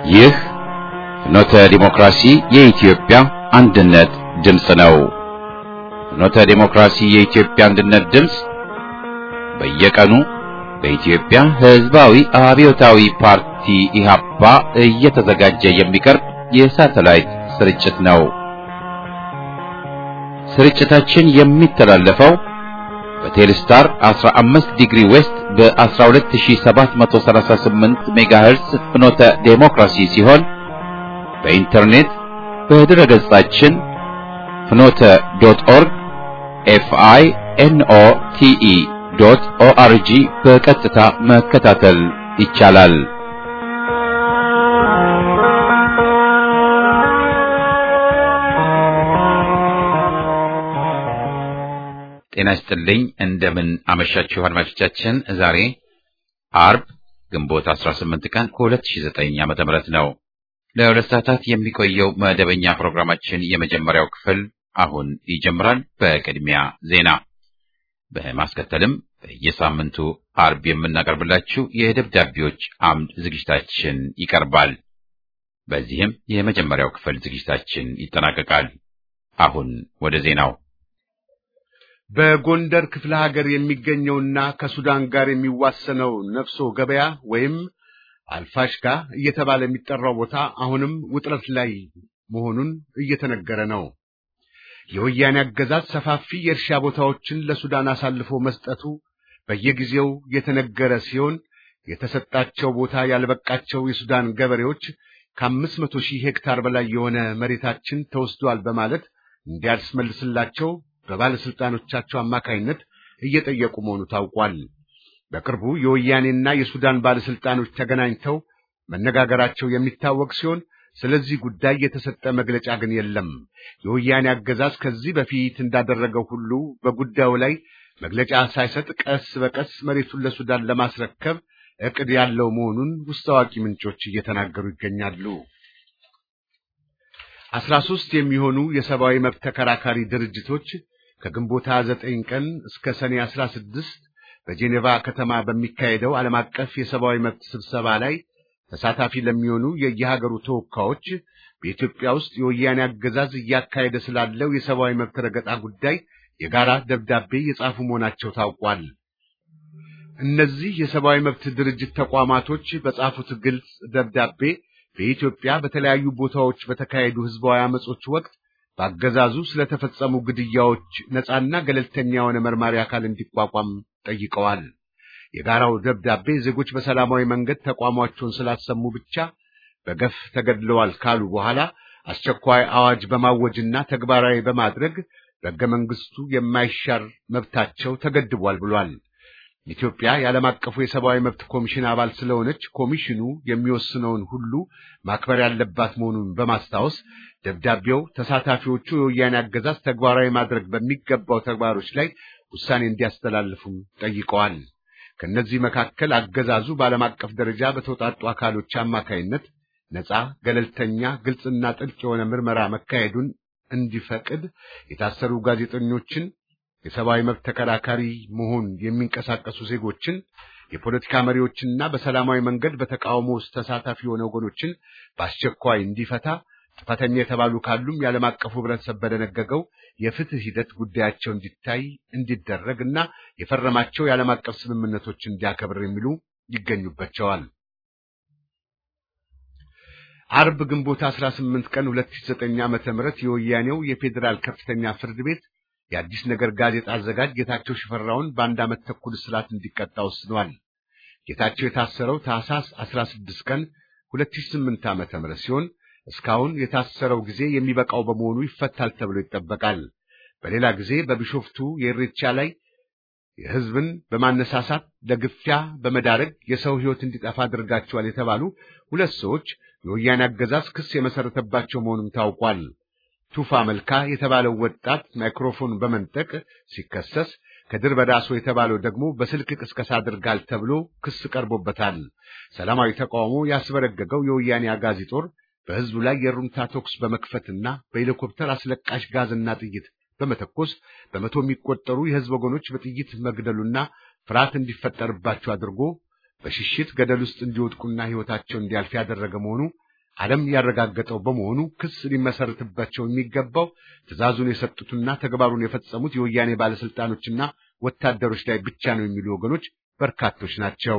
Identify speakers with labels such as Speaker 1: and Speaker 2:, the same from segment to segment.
Speaker 1: ይህ ፍኖተ ዲሞክራሲ የኢትዮጵያ አንድነት ድምፅ ነው። ፍኖተ ዲሞክራሲ የኢትዮጵያ አንድነት ድምፅ በየቀኑ በኢትዮጵያ ሕዝባዊ አብዮታዊ ፓርቲ ኢህአፓ እየተዘጋጀ የሚቀርብ የሳተላይት ስርጭት ነው። ስርጭታችን የሚተላለፈው በቴሌስታር 15 ዲግሪ ዌስት በ12738 ሜጋሄርስ ፍኖተ ዴሞክራሲ ሲሆን በኢንተርኔት በድረ ገጻችን ፍኖተ ዶት ኦርግ ኤፍአይ ኤንኦ ቲኢ ዶት ኦአርጂ በቀጥታ መከታተል ይቻላል። ጤና ይስጥልኝ። እንደምን አመሻችሁ አድማጮቻችን። ዛሬ አርብ ግንቦት 18 ቀን ከ2009 ዓመተ ምህረት ነው። ለሁለት ሰዓታት የሚቆየው መደበኛ ፕሮግራማችን የመጀመሪያው ክፍል አሁን ይጀምራል። በቅድሚያ ዜና፣ በማስከተልም በየሳምንቱ አርብ የምናቀርብላችሁ የደብዳቤዎች አምድ ዝግጅታችን ይቀርባል። በዚህም የመጀመሪያው ክፍል ዝግጅታችን ይጠናቀቃል። አሁን ወደ ዜናው
Speaker 2: በጎንደር ክፍለ ሀገር የሚገኘውና ከሱዳን ጋር የሚዋሰነው ነፍሶ ገበያ ወይም አልፋሽጋ እየተባለ የሚጠራው ቦታ አሁንም ውጥረት ላይ መሆኑን እየተነገረ ነው። የወያኔ አገዛዝ ሰፋፊ የእርሻ ቦታዎችን ለሱዳን አሳልፎ መስጠቱ በየጊዜው የተነገረ ሲሆን የተሰጣቸው ቦታ ያልበቃቸው የሱዳን ገበሬዎች ከአምስት መቶ ሺህ ሄክታር በላይ የሆነ መሬታችን ተወስዷል በማለት እንዲያስመልስላቸው በባለስልጣኖቻቸው አማካይነት እየጠየቁ መሆኑ ታውቋል። በቅርቡ የወያኔና የሱዳን ባለስልጣኖች ተገናኝተው መነጋገራቸው የሚታወቅ ሲሆን ስለዚህ ጉዳይ የተሰጠ መግለጫ ግን የለም። የወያኔ አገዛዝ ከዚህ በፊት እንዳደረገው ሁሉ በጉዳዩ ላይ መግለጫ ሳይሰጥ ቀስ በቀስ መሬቱን ለሱዳን ለማስረከብ እቅድ ያለው መሆኑን ውስጥ አዋቂ ምንጮች እየተናገሩ ይገኛሉ። አስራ ሦስት የሚሆኑ የሰብአዊ መብት ተከራካሪ ድርጅቶች ከግንቦት 29 ቀን እስከ ሰኔ 16 በጄኔቫ ከተማ በሚካሄደው ዓለም አቀፍ የሰብአዊ መብት ስብሰባ ላይ ተሳታፊ ለሚሆኑ የየሀገሩ ተወካዮች በኢትዮጵያ ውስጥ የወያኔ አገዛዝ እያካሄደ ስላለው የሰብአዊ መብት ረገጣ ጉዳይ የጋራ ደብዳቤ የጻፉ መሆናቸው ታውቋል። እነዚህ የሰብአዊ መብት ድርጅት ተቋማቶች በጻፉት ግልጽ ደብዳቤ በኢትዮጵያ በተለያዩ ቦታዎች በተካሄዱ ህዝባዊ አመጾች ወቅት በአገዛዙ ስለተፈጸሙ ግድያዎች ነፃና ገለልተኛ የሆነ መርማሪ አካል እንዲቋቋም ጠይቀዋል። የጋራው ደብዳቤ ዜጎች በሰላማዊ መንገድ ተቋማቸውን ስላሰሙ ብቻ በገፍ ተገድለዋል ካሉ በኋላ አስቸኳይ አዋጅ በማወጅና ተግባራዊ በማድረግ በሕገ መንግሥቱ የማይሻር መብታቸው ተገድቧል ብሏል። ኢትዮጵያ የዓለም አቀፉ የሰብአዊ መብት ኮሚሽን አባል ስለሆነች ኮሚሽኑ የሚወስነውን ሁሉ ማክበር ያለባት መሆኑን በማስታወስ ደብዳቤው ተሳታፊዎቹ የወያኔ አገዛዝ ተግባራዊ ማድረግ በሚገባው ተግባሮች ላይ ውሳኔ እንዲያስተላልፉም ጠይቀዋል። ከእነዚህ መካከል አገዛዙ በዓለም አቀፍ ደረጃ በተውጣጡ አካሎች አማካይነት ነፃ፣ ገለልተኛ፣ ግልጽና ጥልቅ የሆነ ምርመራ መካሄዱን እንዲፈቅድ የታሰሩ ጋዜጠኞችን የሰብአዊ መብት ተከራካሪ መሆን የሚንቀሳቀሱ ዜጎችን፣ የፖለቲካ መሪዎችንና በሰላማዊ መንገድ በተቃውሞ ውስጥ ተሳታፊ የሆነ ወገኖችን በአስቸኳይ እንዲፈታ፣ ጥፋተኛ የተባሉ ካሉም የዓለም አቀፉ ሕብረተሰብ በደነገገው የፍትህ ሂደት ጉዳያቸው እንዲታይ እንዲደረግ እና የፈረማቸው የዓለም አቀፍ ስምምነቶች እንዲያከብር የሚሉ ይገኙባቸዋል። አርብ ግንቦት 18 ቀን 2009 ዓመተ ምህረት የወያኔው የፌዴራል ከፍተኛ ፍርድ ቤት የአዲስ ነገር ጋዜጣ አዘጋጅ ጌታቸው ሽፈራውን በአንድ ዓመት ተኩል እስራት እንዲቀጣ ወስኗል። ጌታቸው የታሰረው ታህሳስ 16 ቀን 2008 ዓመተ ምህረት ሲሆን እስካሁን የታሰረው ጊዜ የሚበቃው በመሆኑ ይፈታል ተብሎ ይጠበቃል። በሌላ ጊዜ በቢሾፍቱ የኢሬቻ ላይ የሕዝብን በማነሳሳት ለግፊያ በመዳረግ የሰው ሕይወት እንዲጠፋ አድርጋቸዋል የተባሉ ሁለት ሰዎች የወያኔ አገዛዝ ክስ የመሰረተባቸው መሆኑን ታውቋል። ቱፋ መልካ የተባለው ወጣት ማይክሮፎን በመንጠቅ ሲከሰስ ከድር በዳሶ የተባለው ደግሞ በስልክ ቅስቀሳ አድርጋል ተብሎ ክስ ቀርቦበታል። ሰላማዊ ተቃውሞ ያስበረገገው የወያኔ አጋዚ ጦር በሕዝቡ ላይ የሩምታ ተኩስ በመክፈትና በሄሊኮፕተር አስለቃሽ ጋዝና ጥይት በመተኮስ በመቶ የሚቆጠሩ የሕዝብ ወገኖች በጥይት መግደሉና ፍርሃት እንዲፈጠርባቸው አድርጎ በሽሽት ገደል ውስጥ እንዲወድቁና ሕይወታቸው እንዲያልፍ ያደረገ መሆኑ ዓለም ያረጋገጠው በመሆኑ ክስ ሊመሰርትባቸው የሚገባው ትዕዛዙን የሰጡትና ተግባሩን የፈጸሙት የወያኔ ባለስልጣኖችና ወታደሮች ላይ ብቻ ነው የሚሉ ወገኖች በርካቶች ናቸው።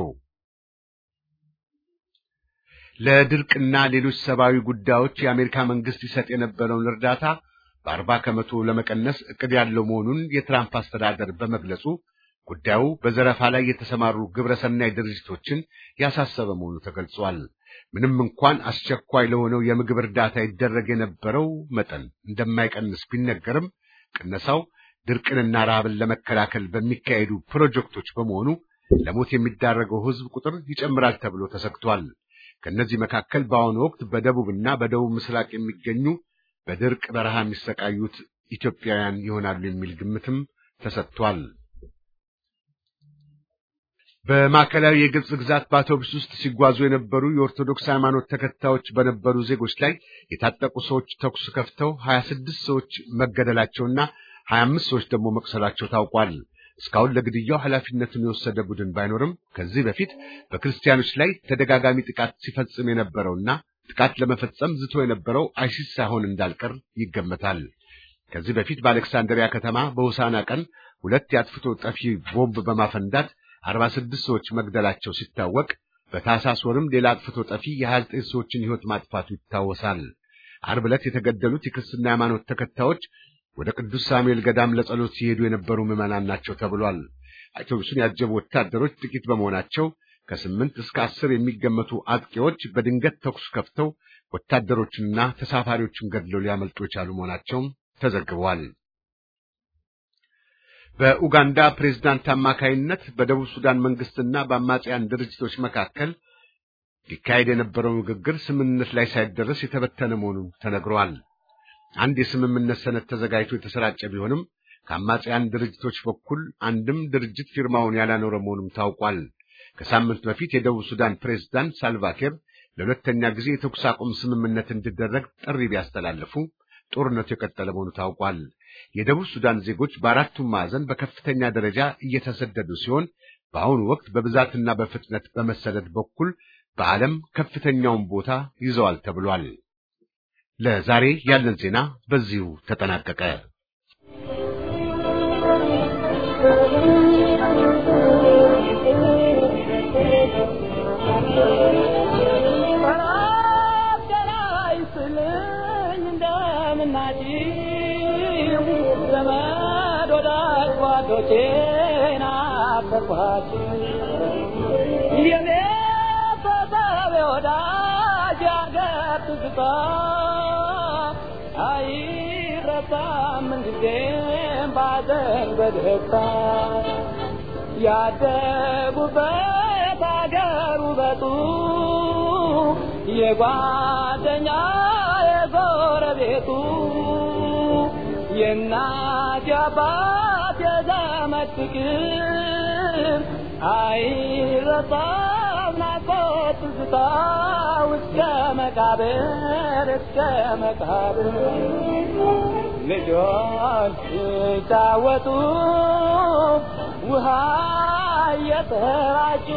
Speaker 2: ለድርቅና ሌሎች ሰብአዊ ጉዳዮች የአሜሪካ መንግስት ይሰጥ የነበረውን እርዳታ በአርባ ከመቶ ለመቀነስ እቅድ ያለው መሆኑን የትራምፕ አስተዳደር በመግለጹ ጉዳዩ በዘረፋ ላይ የተሰማሩ ግብረሰናይ ድርጅቶችን ያሳሰበ መሆኑ ተገልጿል። ምንም እንኳን አስቸኳይ ለሆነው የምግብ እርዳታ ይደረግ የነበረው መጠን እንደማይቀንስ ቢነገርም ቅነሳው ድርቅንና ረሃብን ለመከላከል በሚካሄዱ ፕሮጀክቶች በመሆኑ ለሞት የሚዳረገው ሕዝብ ቁጥር ይጨምራል ተብሎ ተሰግቷል። ከእነዚህ መካከል በአሁኑ ወቅት በደቡብና በደቡብ ምስራቅ የሚገኙ በድርቅ በረሃ የሚሰቃዩት ኢትዮጵያውያን ይሆናሉ የሚል ግምትም ተሰጥቷል። በማዕከላዊ የግብጽ ግዛት በአውቶቡስ ውስጥ ሲጓዙ የነበሩ የኦርቶዶክስ ሃይማኖት ተከታዮች በነበሩ ዜጎች ላይ የታጠቁ ሰዎች ተኩስ ከፍተው ሀያ ስድስት ሰዎች መገደላቸውና ሀያ አምስት ሰዎች ደግሞ መቁሰላቸው ታውቋል። እስካሁን ለግድያው ኃላፊነቱን የወሰደ ቡድን ባይኖርም ከዚህ በፊት በክርስቲያኖች ላይ ተደጋጋሚ ጥቃት ሲፈጽም የነበረውና ጥቃት ለመፈጸም ዝቶ የነበረው አይሲስ ሳይሆን እንዳልቀር ይገመታል። ከዚህ በፊት በአሌክሳንድሪያ ከተማ በሆሳና ቀን ሁለት የአጥፍቶ ጠፊ ቦምብ በማፈንዳት አርባ ስድስት ሰዎች መግደላቸው ሲታወቅ በታህሳስ ወርም ሌላ አጥፍቶ ጠፊ የሀያ ዘጠኝ ሰዎችን ሕይወት ማጥፋቱ ይታወሳል። ዓርብ ዕለት የተገደሉት የክርስትና ሃይማኖት ተከታዮች ወደ ቅዱስ ሳሙኤል ገዳም ለጸሎት ሲሄዱ የነበሩ ምዕመናን ናቸው ተብሏል። አውቶቡሱን ያጀቡ ወታደሮች ጥቂት በመሆናቸው ከስምንት እስከ አስር የሚገመቱ አጥቂዎች በድንገት ተኩስ ከፍተው ወታደሮቹንና ተሳፋሪዎቹን ገድለው ሊያመልጡ የቻሉ መሆናቸውም ተዘግቧል። በኡጋንዳ ፕሬዝዳንት አማካይነት በደቡብ ሱዳን መንግስትና በአማጽያን ድርጅቶች መካከል ሊካሄድ የነበረው ንግግር ስምምነት ላይ ሳይደረስ የተበተነ መሆኑ ተነግሯል። አንድ የስምምነት ሰነድ ተዘጋጅቶ የተሰራጨ ቢሆንም ከአማጽያን ድርጅቶች በኩል አንድም ድርጅት ፊርማውን ያላኖረ መሆኑም ታውቋል። ከሳምንት በፊት የደቡብ ሱዳን ፕሬዝዳንት ሳልቫኪር ለሁለተኛ ጊዜ የተኩስ አቁም ስምምነት እንዲደረግ ጥሪ ቢያስተላልፉ ጦርነቱ የቀጠለ መሆኑ ታውቋል። የደቡብ ሱዳን ዜጎች በአራቱም ማዕዘን በከፍተኛ ደረጃ እየተሰደዱ ሲሆን በአሁኑ ወቅት በብዛትና በፍጥነት በመሰደድ በኩል በዓለም ከፍተኛውን ቦታ ይዘዋል ተብሏል። ለዛሬ ያለን ዜና በዚሁ ተጠናቀቀ።
Speaker 3: ያደጉበት አገር ውበቱ የጓደኛ የጎረቤቱ የእናት የአባት የዘመድ ፍቅር አይረሳም ናፍቆት ትዝታ እስከ መቃብር እስከ መቃብር ልጆች ሲጫወቱ ውሃ እየተራጩ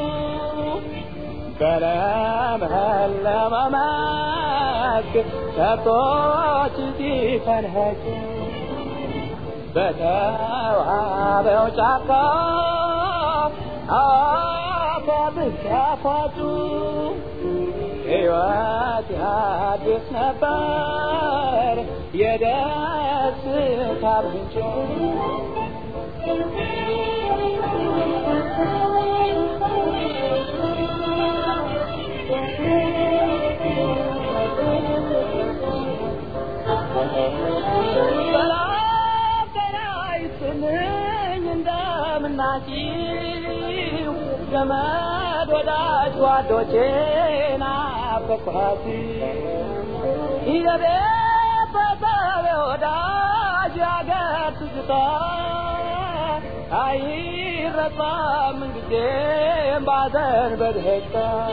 Speaker 3: በለመለመ መስክ ከብቶች ሲፈንኸጩ በተዋበው ጫካ አፏብስ ያፏጩ ሕይወት ያድስ ነበር የደስታ ምንጭ እንደምናችሁ ዘመድ ወዳጅ ጓዶቼ ናፈቅኋት ይዘቤት በሰቤ ወዳጅ ያገር ትዝታ አይረሳም ምንጊዜም ባዘን በደስታ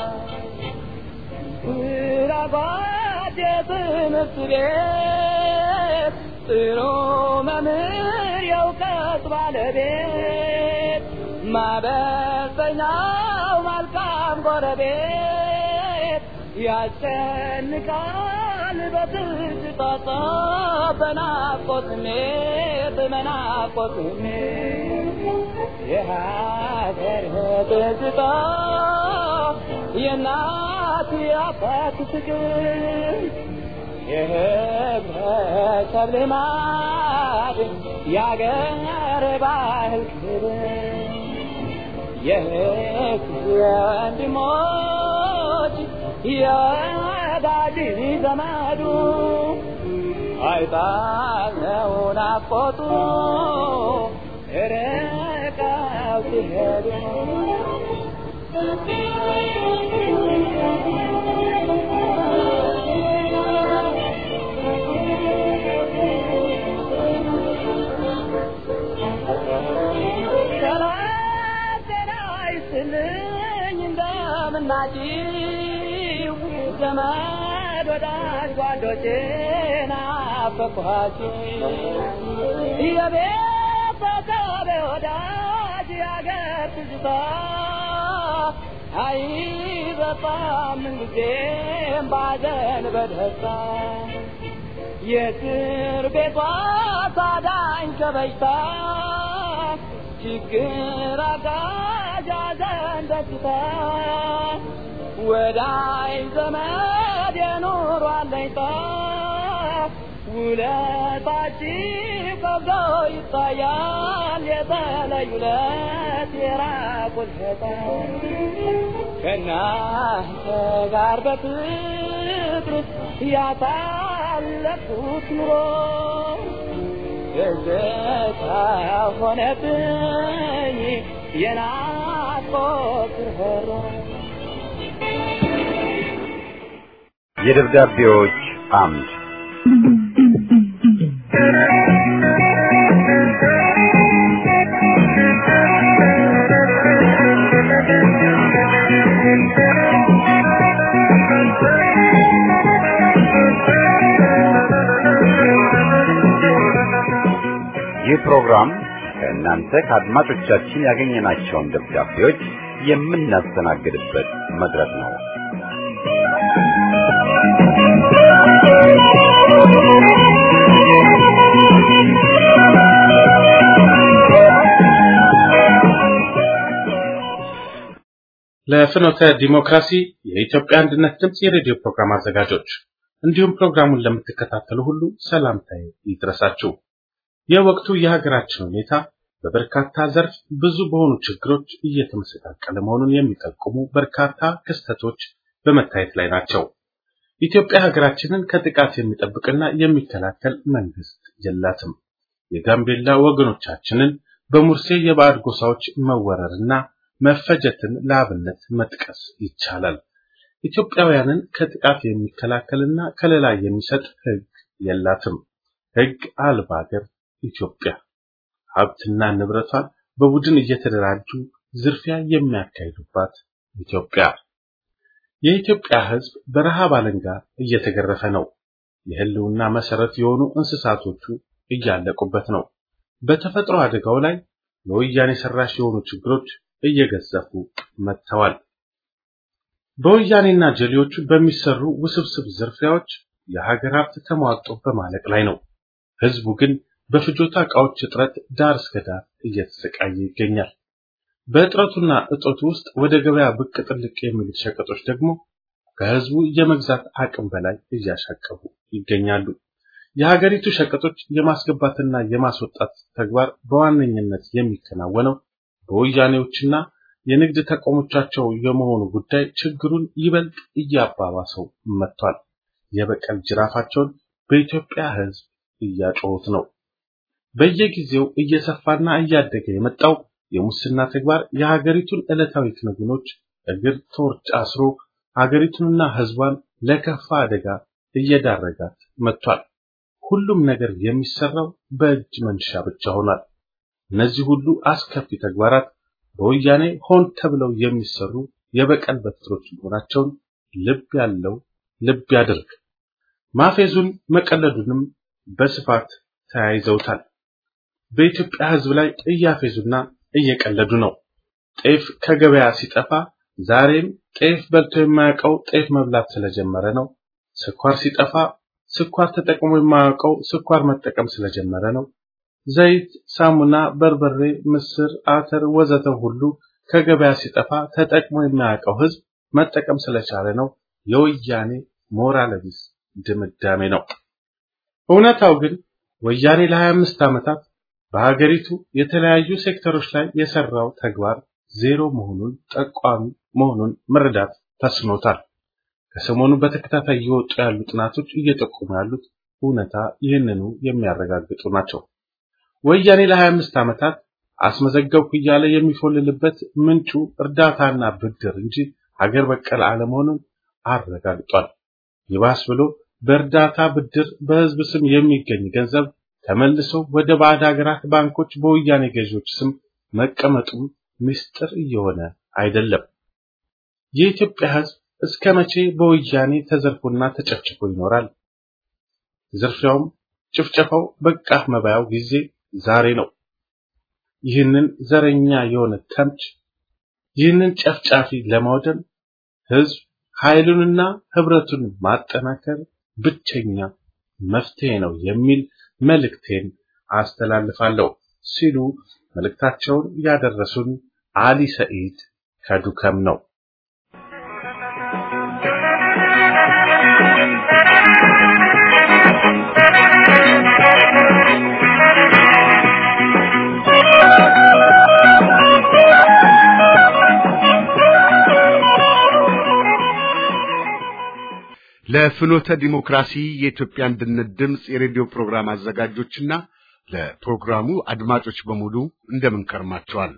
Speaker 3: ስራጓድ የትምህርት ቤት ጥሩ መምህር የእውቀት ባለቤት ማበሰኛው መልካም ጎረቤት ያስጨንቃል በትዝታ በናፍቆት ስሜት በናፍቆት ስሜት የሀገር ትዝታ የእናት የአባት ፍቅር የህብረተሰብ ልማድ የአገር ባህል ክብር የህዝብ ወንድሞች የወዳጅ ዘመዱ አይጣለው ናፍቆቱ ርቀው ሲሄዱ ሰላም ጤና ይስጥልኝ እንደምናችሁ ዘመድ ወዳጅ ጓዶቼ ናፈቅኋችሁ የቤተሰብ ወዳጅ የአገር ትዝታ አይበጣም ምንጊዜም ባዘን በደስታ የእስር ቤቷ ታዳኝ ከበሽታ ችግር አጋዥ ሐዘን ደስታ ወዳይ ዘመድ የኑሮ አለኝታ ውለታችሁ ከብዶ ይታያል የተለዩ ለት የራቁት ሸታ ከእናንተ ጋር በፍቅር ያሳለፍኩት ኑሮ ትዝታ ሆነብኝ የናፍቆት ርኅሮ
Speaker 1: የደብዳቤዎች አምድ ይህ ፕሮግራም ከእናንተ ከአድማጮቻችን ያገኘናቸውን ደብዳቤዎች የምናስተናግድበት መድረክ ነው።
Speaker 4: ለፍኖተ ዲሞክራሲ የኢትዮጵያ አንድነት ድምፅ የሬዲዮ ፕሮግራም አዘጋጆች እንዲሁም ፕሮግራሙን ለምትከታተሉ ሁሉ ሰላምታዬ ይድረሳችሁ። የወቅቱ የሀገራችን ሁኔታ በበርካታ ዘርፍ ብዙ በሆኑ ችግሮች እየተመሰቃቀለ መሆኑን የሚጠቁሙ በርካታ ክስተቶች በመታየት ላይ ናቸው። ኢትዮጵያ ሀገራችንን ከጥቃት የሚጠብቅና የሚከላከል መንግስት የላትም። የጋምቤላ ወገኖቻችንን በሙርሴ የባዕድ ጎሳዎች መወረርና መፈጀትን ለአብነት መጥቀስ ይቻላል። ኢትዮጵያውያንን ከጥቃት የሚከላከልና ከለላ የሚሰጥ ሕግ የላትም። ሕግ አልባ ሀገር ኢትዮጵያ ሀብትና ንብረቷን በቡድን እየተደራጁ ዝርፊያ የሚያካሂዱባት ኢትዮጵያ። የኢትዮጵያ ሕዝብ በረሃብ አለንጋ እየተገረፈ ነው። የህልውና መሰረት የሆኑ እንስሳቶቹ እያለቁበት ነው። በተፈጥሮ አደጋው ላይ ለወያኔ ሰራሽ የሆኑ ችግሮች እየገዘፉ መጥተዋል። በወያኔና ጀሌዎቹ በሚሰሩ ውስብስብ ዝርፊያዎች የሀገር ሀብት ተሟጦ በማለቅ ላይ ነው። ህዝቡ ግን በፍጆታ ዕቃዎች እጥረት ዳር እስከ ዳር እየተሰቃየ ይገኛል። በእጥረቱና እጦቱ ውስጥ ወደ ገበያ ብቅ ጥልቅ የሚሉት ሸቀጦች ደግሞ ከህዝቡ የመግዛት አቅም በላይ እያሻቀቡ ይገኛሉ። የሀገሪቱ ሸቀጦች የማስገባትና የማስወጣት ተግባር በዋነኝነት የሚከናወነው በወያኔዎችና የንግድ ተቋሞቻቸው የመሆኑ ጉዳይ ችግሩን ይበልጥ እያባባሰው መጥቷል። የበቀል ጅራፋቸውን በኢትዮጵያ ህዝብ እያጮሁት ነው። በየጊዜው እየሰፋና እያደገ የመጣው የሙስና ተግባር የሀገሪቱን ዕለታዊ ክንውኖች እግር ተወርጭ አስሮ ሀገሪቱንና ህዝቧን ለከፋ አደጋ እየዳረጋት መጥቷል። ሁሉም ነገር የሚሰራው በእጅ መንሻ ብቻ ሆኗል። እነዚህ ሁሉ አስከፊ ተግባራት በወያኔ ሆን ተብለው የሚሰሩ የበቀል በትሮች መሆናቸውን ልብ ያለው ልብ ያድርግ። ማፌዙን መቀለዱንም በስፋት ተያይዘውታል። በኢትዮጵያ ህዝብ ላይ እያፌዙና እየቀለዱ ነው። ጤፍ ከገበያ ሲጠፋ ዛሬም ጤፍ በልቶ የማያውቀው ጤፍ መብላት ስለጀመረ ነው። ስኳር ሲጠፋ ስኳር ተጠቅሞ የማያውቀው ስኳር መጠቀም ስለጀመረ ነው። ዘይት፣ ሳሙና፣ በርበሬ፣ ምስር፣ አተር ወዘተ ሁሉ ከገበያ ሲጠፋ ተጠቅሞ የማያውቀው ህዝብ መጠቀም ስለቻለ ነው። የወያኔ ሞራል ቢስ ድምዳሜ ነው። እውነታው ግን ወያኔ ለ25 ዓመታት በሀገሪቱ የተለያዩ ሴክተሮች ላይ የሰራው ተግባር ዜሮ መሆኑን ጠቋሚ መሆኑን መረዳት ተስኖታል። ከሰሞኑ በተከታታይ እየወጡ ያሉ ጥናቶች እየጠቆሙ ያሉት እውነታ ይህንኑ የሚያረጋግጡ ናቸው። ወያኔ ለ25 ዓመታት አስመዘገብኩ እያለ የሚፎልልበት ምንጩ እርዳታና ብድር እንጂ ሀገር በቀል አለመሆኑን አረጋግጧል። ይባስ ብሎ በእርዳታ ብድር በህዝብ ስም የሚገኝ ገንዘብ ተመልሶ ወደ ባዕድ ሀገራት ባንኮች በወያኔ ገዢዎች ስም መቀመጡም ምስጢር እየሆነ አይደለም። የኢትዮጵያ ህዝብ እስከ መቼ በወያኔ ተዘርፎና ተጨፍጭፎ ይኖራል? ዝርፊያውም ጭፍጨፋው በቃ መባያው ጊዜ ዛሬ ነው። ይህንን ዘረኛ የሆነ ተምች ይህንን ጨፍጫፊ ለማውደም ህዝብ ኃይሉንና ህብረቱን ማጠናከር ብቸኛ መፍትሄ ነው የሚል መልእክቴን አስተላልፋለሁ ሲሉ መልእክታቸውን ያደረሱን አሊ ሰኢድ ከዱከም ነው።
Speaker 2: ለፍኖተ ዲሞክራሲ የኢትዮጵያ አንድነት ድምፅ የሬዲዮ ፕሮግራም አዘጋጆችና ለፕሮግራሙ አድማጮች በሙሉ እንደምን ከርማቸዋል።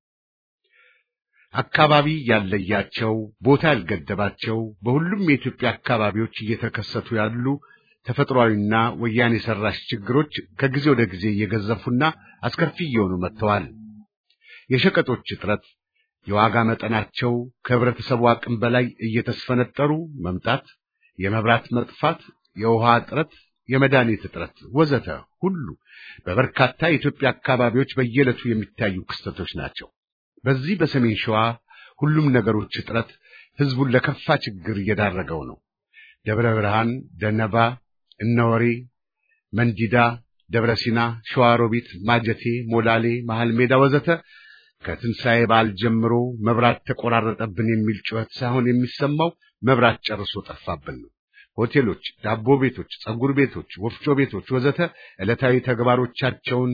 Speaker 2: አካባቢ ያለያቸው ቦታ ያልገደባቸው በሁሉም የኢትዮጵያ አካባቢዎች እየተከሰቱ ያሉ ተፈጥሯዊና ወያኔ ሰራሽ ችግሮች ከጊዜ ወደ ጊዜ እየገዘፉና አስከፊ እየሆኑ መጥተዋል። የሸቀጦች እጥረት፣ የዋጋ መጠናቸው ከህብረተሰቡ አቅም በላይ እየተስፈነጠሩ መምጣት የመብራት መጥፋት፣ የውሃ እጥረት፣ የመድኃኒት እጥረት ወዘተ ሁሉ በበርካታ የኢትዮጵያ አካባቢዎች በየዕለቱ የሚታዩ ክስተቶች ናቸው። በዚህ በሰሜን ሸዋ ሁሉም ነገሮች እጥረት ህዝቡን ለከፋ ችግር እየዳረገው ነው። ደብረ ብርሃን፣ ደነባ፣ እነወሬ፣ መንዲዳ፣ ደብረ ሲና፣ ሸዋሮቢት፣ ማጀቴ፣ ሞላሌ፣ መሃል ሜዳ ወዘተ ከትንሣኤ በዓል ጀምሮ መብራት ተቆራረጠብን የሚል ጩኸት ሳይሆን የሚሰማው መብራት ጨርሶ ጠፋብን ነው። ሆቴሎች፣ ዳቦ ቤቶች፣ ጸጉር ቤቶች፣ ወፍጮ ቤቶች ወዘተ ዕለታዊ ተግባሮቻቸውን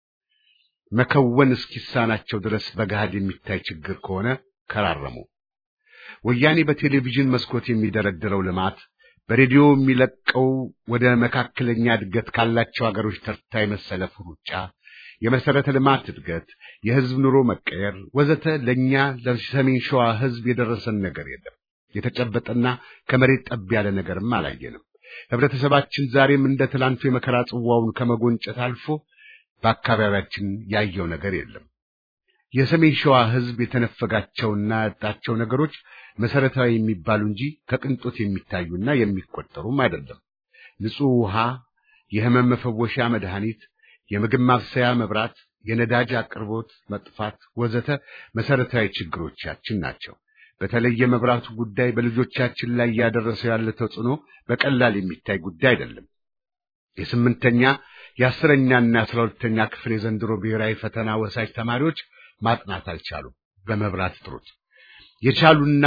Speaker 2: መከወን እስኪሳናቸው ድረስ በገሃድ የሚታይ ችግር ከሆነ ከራረሙ። ወያኔ በቴሌቪዥን መስኮት የሚደረድረው ልማት፣ በሬዲዮ የሚለቀው ወደ መካከለኛ እድገት ካላቸው አገሮች ተርታ የመሰለፍ ሩጫ፣ የመሰረተ ልማት እድገት፣ የህዝብ ኑሮ መቀየር ወዘተ ለእኛ ለሰሜን ሸዋ ህዝብ የደረሰን ነገር የለም። የተጨበጠና ከመሬት ጠብ ያለ ነገርም አላየንም። ህብረተሰባችን ዛሬም እንደ ትላንቱ የመከራ ጽዋውን ከመጎንጨት አልፎ በአካባቢያችን ያየው ነገር የለም። የሰሜን ሸዋ ህዝብ የተነፈጋቸውና ያጣቸው ነገሮች መሰረታዊ የሚባሉ እንጂ ከቅንጦት የሚታዩና የሚቆጠሩም አይደለም። ንጹህ ውሃ፣ የህመም መፈወሻ መድኃኒት፣ የምግብ ማብሰያ መብራት፣ የነዳጅ አቅርቦት መጥፋት ወዘተ መሰረታዊ ችግሮቻችን ናቸው። በተለይ የመብራቱ ጉዳይ በልጆቻችን ላይ እያደረሰው ያለ ተጽዕኖ በቀላል የሚታይ ጉዳይ አይደለም። የስምንተኛ የአስረኛና የአስራ ሁለተኛ ክፍል የዘንድሮ ብሔራዊ ፈተና ወሳጅ ተማሪዎች ማጥናት አልቻሉም። በመብራት እጥረት የቻሉና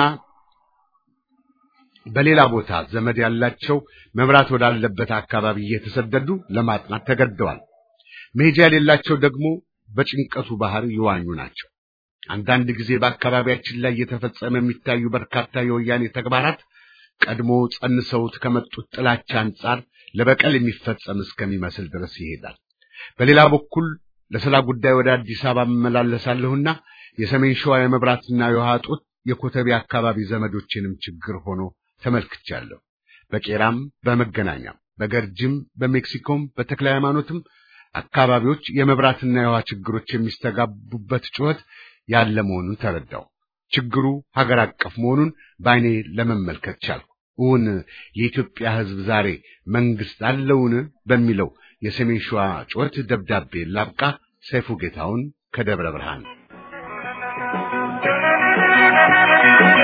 Speaker 2: በሌላ ቦታ ዘመድ ያላቸው መብራት ወዳለበት አካባቢ እየተሰደዱ ለማጥናት ተገደዋል። መሄጃ የሌላቸው ደግሞ በጭንቀቱ ባህር ይዋኙ ናቸው። አንዳንድ ጊዜ በአካባቢያችን ላይ እየተፈጸመ የሚታዩ በርካታ የወያኔ ተግባራት ቀድሞ ጸንሰውት ከመጡት ጥላቻ አንጻር ለበቀል የሚፈጸም እስከሚመስል ድረስ ይሄዳል። በሌላ በኩል ለስራ ጉዳይ ወደ አዲስ አበባ እመላለሳለሁና የሰሜን ሸዋ የመብራትና የውሃ እጦት የኮተቤ አካባቢ ዘመዶችንም ችግር ሆኖ ተመልክቻለሁ። በቄራም፣ በመገናኛም፣ በገርጅም፣ በሜክሲኮም፣ በተክለ ሃይማኖትም አካባቢዎች የመብራትና የውሃ ችግሮች የሚስተጋቡበት ጩኸት ያለ መሆኑን ተረዳው። ችግሩ ሀገር አቀፍ መሆኑን በዓይኔ ለመመልከት ቻልኩ። እውን የኢትዮጵያ ሕዝብ ዛሬ መንግስት አለውን በሚለው የሰሜን ሸዋ ጩኸት ደብዳቤ ላብቃ። ሰይፉ ጌታውን ከደብረ ብርሃን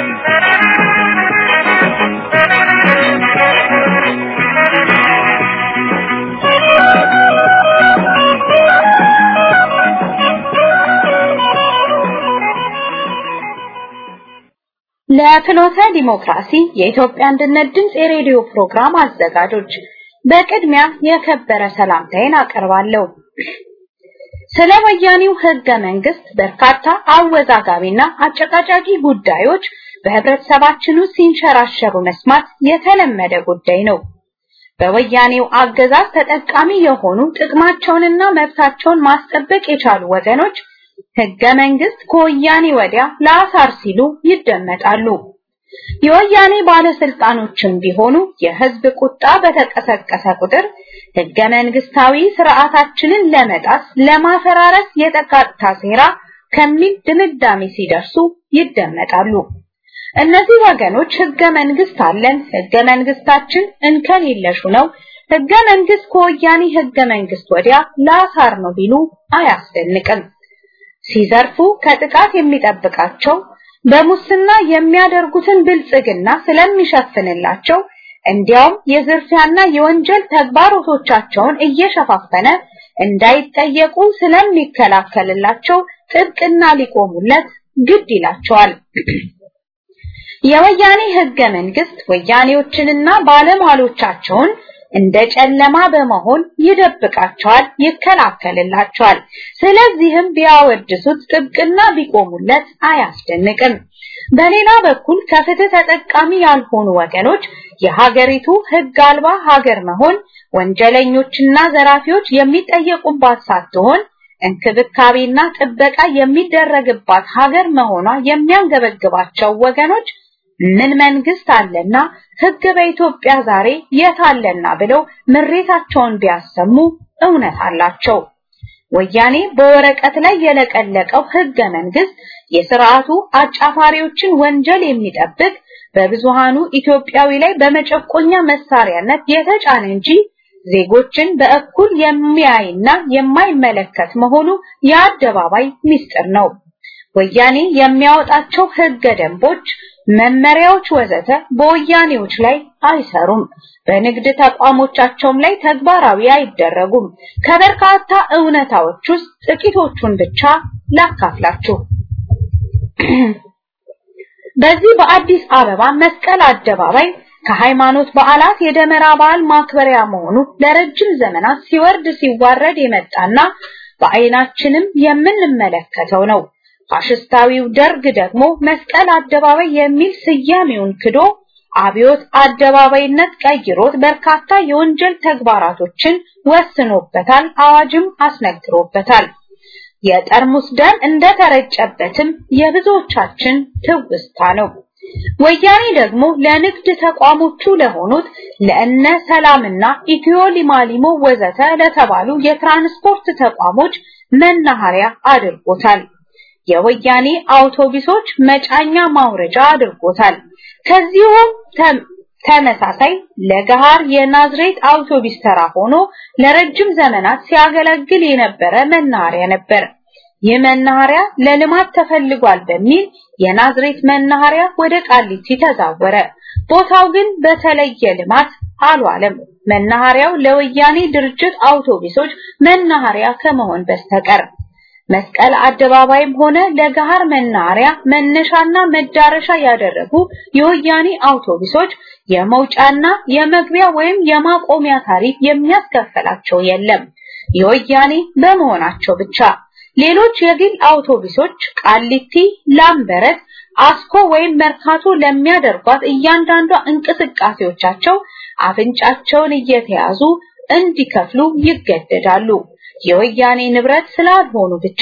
Speaker 5: ለፍኖተ ዲሞክራሲ የኢትዮጵያ አንድነት ድምፅ የሬዲዮ ፕሮግራም አዘጋጆች በቅድሚያ የከበረ ሰላምታዬን አቀርባለሁ። ስለ ወያኔው ህገ መንግስት በርካታ አወዛጋቢና አጨቃጫቂ ጉዳዮች በህብረተሰባችን ውስጥ ሲንሸራሸሩ መስማት የተለመደ ጉዳይ ነው። በወያኔው አገዛዝ ተጠቃሚ የሆኑ ጥቅማቸውንና መብታቸውን ማስጠበቅ የቻሉ ወገኖች ህገ መንግስት ከወያኔ ወዲያ ለአሳር ሲሉ ይደመጣሉ። የወያኔ ባለስልጣኖችም ቢሆኑ የህዝብ ቁጣ በተቀሰቀሰ ቁጥር ህገ መንግስታዊ ስርዓታችንን ለመጣስ ለማፈራረስ የተቃጣ ሴራ ከሚል ድምዳሜ ሲደርሱ ይደመጣሉ። እነዚህ ወገኖች ህገ መንግስት አለን፣ ህገ መንግስታችን እንከን የለሹ ነው፣ ህገ መንግስት ከወያኔ ህገ መንግስት ወዲያ ለአሳር ነው ቢሉ አያስደንቅም። ሲዘርፉ ከጥቃት የሚጠብቃቸው በሙስና የሚያደርጉትን ብልጽግና ስለሚሸፍንላቸው እንዲያውም የዝርፊያና የወንጀል ተግባሮቶቻቸውን እየሸፋፈነ እንዳይጠየቁ ስለሚከላከልላቸው ጥብቅና ሊቆሙለት ግድ ይላቸዋል። የወያኔ ህገ መንግስት ወያኔዎችንና ባለሟሎቻቸውን እንደ ጨለማ በመሆን ይደብቃቸዋል፣ ይከላከልላቸዋል። ስለዚህም ቢያወድሱት ጥብቅና ቢቆሙለት አያስደንቅም። በሌላ በኩል ከፍትህ ተጠቃሚ ያልሆኑ ወገኖች የሀገሪቱ ህግ አልባ ሀገር መሆን ወንጀለኞችና ዘራፊዎች የሚጠየቁባት ሳትሆን እንክብካቤና ጥበቃ የሚደረግባት ሀገር መሆኗ የሚያንገበግባቸው ወገኖች ምን መንግስት አለና ህግ በኢትዮጵያ ዛሬ የት አለና ብለው ምሬታቸውን ቢያሰሙ እውነት አላቸው። ወያኔ በወረቀት ላይ የለቀለቀው ህገ መንግስት የስርዓቱ አጫፋሪዎችን ወንጀል የሚጠብቅ በብዙሃኑ ኢትዮጵያዊ ላይ በመጨቆኛ መሳሪያነት የተጫነ እንጂ ዜጎችን በእኩል የሚያይና የማይመለከት መሆኑ የአደባባይ ምስጢር ነው። ወያኔ የሚያወጣቸው ህገ ደንቦች፣ መመሪያዎች ወዘተ በወያኔዎች ላይ አይሰሩም። በንግድ ተቋሞቻቸውም ላይ ተግባራዊ አይደረጉም። ከበርካታ እውነታዎች ውስጥ ጥቂቶቹን ብቻ ላካፍላችሁ። በዚህ በአዲስ አበባ መስቀል አደባባይ ከሃይማኖት በዓላት የደመራ በዓል ማክበሪያ መሆኑ ለረጅም ዘመናት ሲወርድ ሲዋረድ የመጣና በአይናችንም የምንመለከተው ነው። ፋሽስታዊው ደርግ ደግሞ መስቀል አደባባይ የሚል ስያሜውን ክዶ አብዮት አደባባይነት ቀይሮት በርካታ የወንጀል ተግባራቶችን ወስኖበታል፣ አዋጅም አስነግሮበታል። የጠርሙስ ደም እንደተረጨበትም የብዙዎቻችን ትውስታ ነው። ወያኔ ደግሞ ለንግድ ተቋሞቹ ለሆኑት ለእነ ሰላምና ኢትዮ ሊማሊሞ ወዘተ ለተባሉ የትራንስፖርት ተቋሞች መናኸሪያ አድርጎታል። የወያኔ አውቶቡሶች መጫኛ ማውረጃ አድርጎታል። ከዚሁም ተመሳሳይ ለገሃር የናዝሬት አውቶቡስ ተራ ሆኖ ለረጅም ዘመናት ሲያገለግል የነበረ መናኸሪያ ነበር። ይህ መናኸሪያ ለልማት ተፈልጓል በሚል የናዝሬት መናኸሪያ ወደ ቃሊቲ ተዛወረ። ቦታው ግን በተለየ ልማት አልዋለም። መናኸሪያው ለወያኔ ድርጅት አውቶቡሶች መናኸሪያ ከመሆን በስተቀር መስቀል አደባባይም ሆነ ለገሃር መናኸሪያ መነሻና መዳረሻ ያደረጉ የወያኔ አውቶቡሶች የመውጫና የመግቢያ ወይም የማቆሚያ ታሪፍ የሚያስከፈላቸው የለም የወያኔ በመሆናቸው ብቻ። ሌሎች የግል አውቶቡሶች ቃሊቲ፣ ላምበረት፣ አስኮ ወይም መርካቶ ለሚያደርጓት እያንዳንዷ እንቅስቃሴዎቻቸው አፍንጫቸውን እየተያዙ እንዲከፍሉ ይገደዳሉ። የወያኔ ንብረት ስላልሆኑ ብቻ።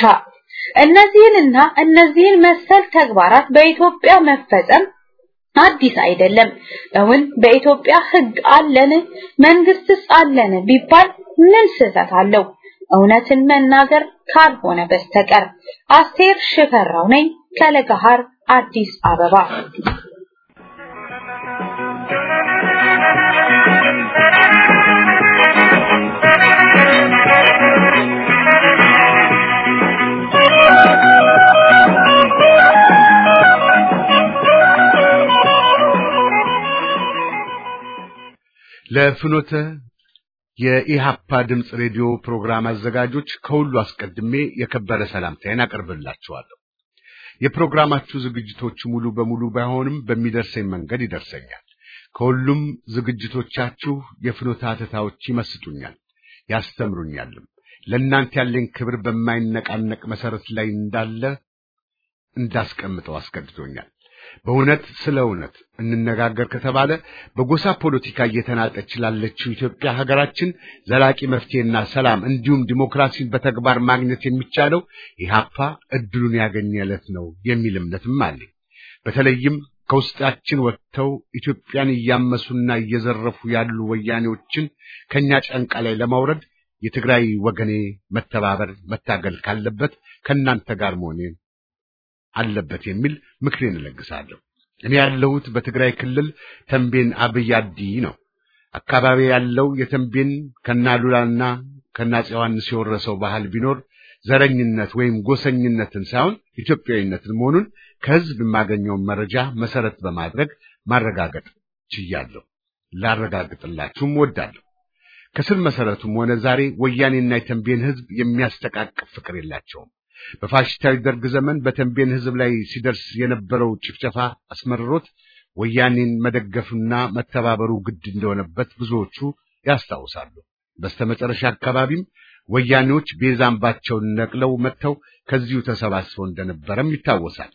Speaker 5: እነዚህንና እነዚህን መሰል ተግባራት በኢትዮጵያ መፈጸም አዲስ አይደለም። እውን በኢትዮጵያ ሕግ አለን መንግስትስ አለን ቢባል ምን ስህተት አለው? እውነትን መናገር ካልሆነ በስተቀር። አስቴር ሽፈራው ነኝ ከለገሃር አዲስ አበባ።
Speaker 2: ለፍኖተ የኢሃፓ ድምፅ ሬዲዮ ፕሮግራም አዘጋጆች ከሁሉ አስቀድሜ የከበረ ሰላምታዬን አቀርብላችኋለሁ። የፕሮግራማችሁ ዝግጅቶች ሙሉ በሙሉ ባይሆንም በሚደርሰኝ መንገድ ይደርሰኛል። ከሁሉም ዝግጅቶቻችሁ የፍኖተ ሐተታዎች ይመስጡኛል፣ ያስተምሩኛልም። ለእናንተ ያለኝ ክብር በማይነቃነቅ መሰረት ላይ እንዳለ እንዳስቀምጠው አስገድዶኛል። በእውነት ስለ እውነት እንነጋገር ከተባለ በጎሳ ፖለቲካ እየተናጠች ላለችው ኢትዮጵያ ሀገራችን ዘላቂ መፍትሄና ሰላም እንዲሁም ዲሞክራሲን በተግባር ማግኘት የሚቻለው ኢህአፓ እድሉን ያገኘ ዕለት ነው የሚል እምነትም አለኝ። በተለይም ከውስጣችን ወጥተው ኢትዮጵያን እያመሱና እየዘረፉ ያሉ ወያኔዎችን ከኛ ጫንቃ ላይ ለማውረድ የትግራይ ወገኔ መተባበር መታገል ካለበት ከእናንተ ጋር መሆኔ አለበት የሚል ምክሬን እለግሳለሁ። እኔ ያለሁት በትግራይ ክልል ተንቤን አብይ አዲ ነው። አካባቢ ያለው የተንቤን ከናሉላና ከናፄ ዮሐንስ የወረሰው ባህል ቢኖር ዘረኝነት ወይም ጎሰኝነትን ሳይሆን ኢትዮጵያዊነትን መሆኑን ከህዝብ የማገኘውን መረጃ መሰረት በማድረግ ማረጋገጥ ችያለሁ። ላረጋግጥላችሁም ወዳለሁ። ከስር መሰረቱም ሆነ ዛሬ ወያኔና የተንቤን ህዝብ የሚያስተቃቅፍ ፍቅር የላቸውም። በፋሽስታዊ ደርግ ዘመን በተንቤን ህዝብ ላይ ሲደርስ የነበረው ጭፍጨፋ አስመርሮት ወያኔን መደገፍና መተባበሩ ግድ እንደሆነበት ብዙዎቹ ያስታውሳሉ። በስተመጨረሻ አካባቢም ወያኔዎች ቤዛ አምባቸውን ነቅለው መጥተው ከዚሁ ተሰባስበው እንደነበረም ይታወሳል።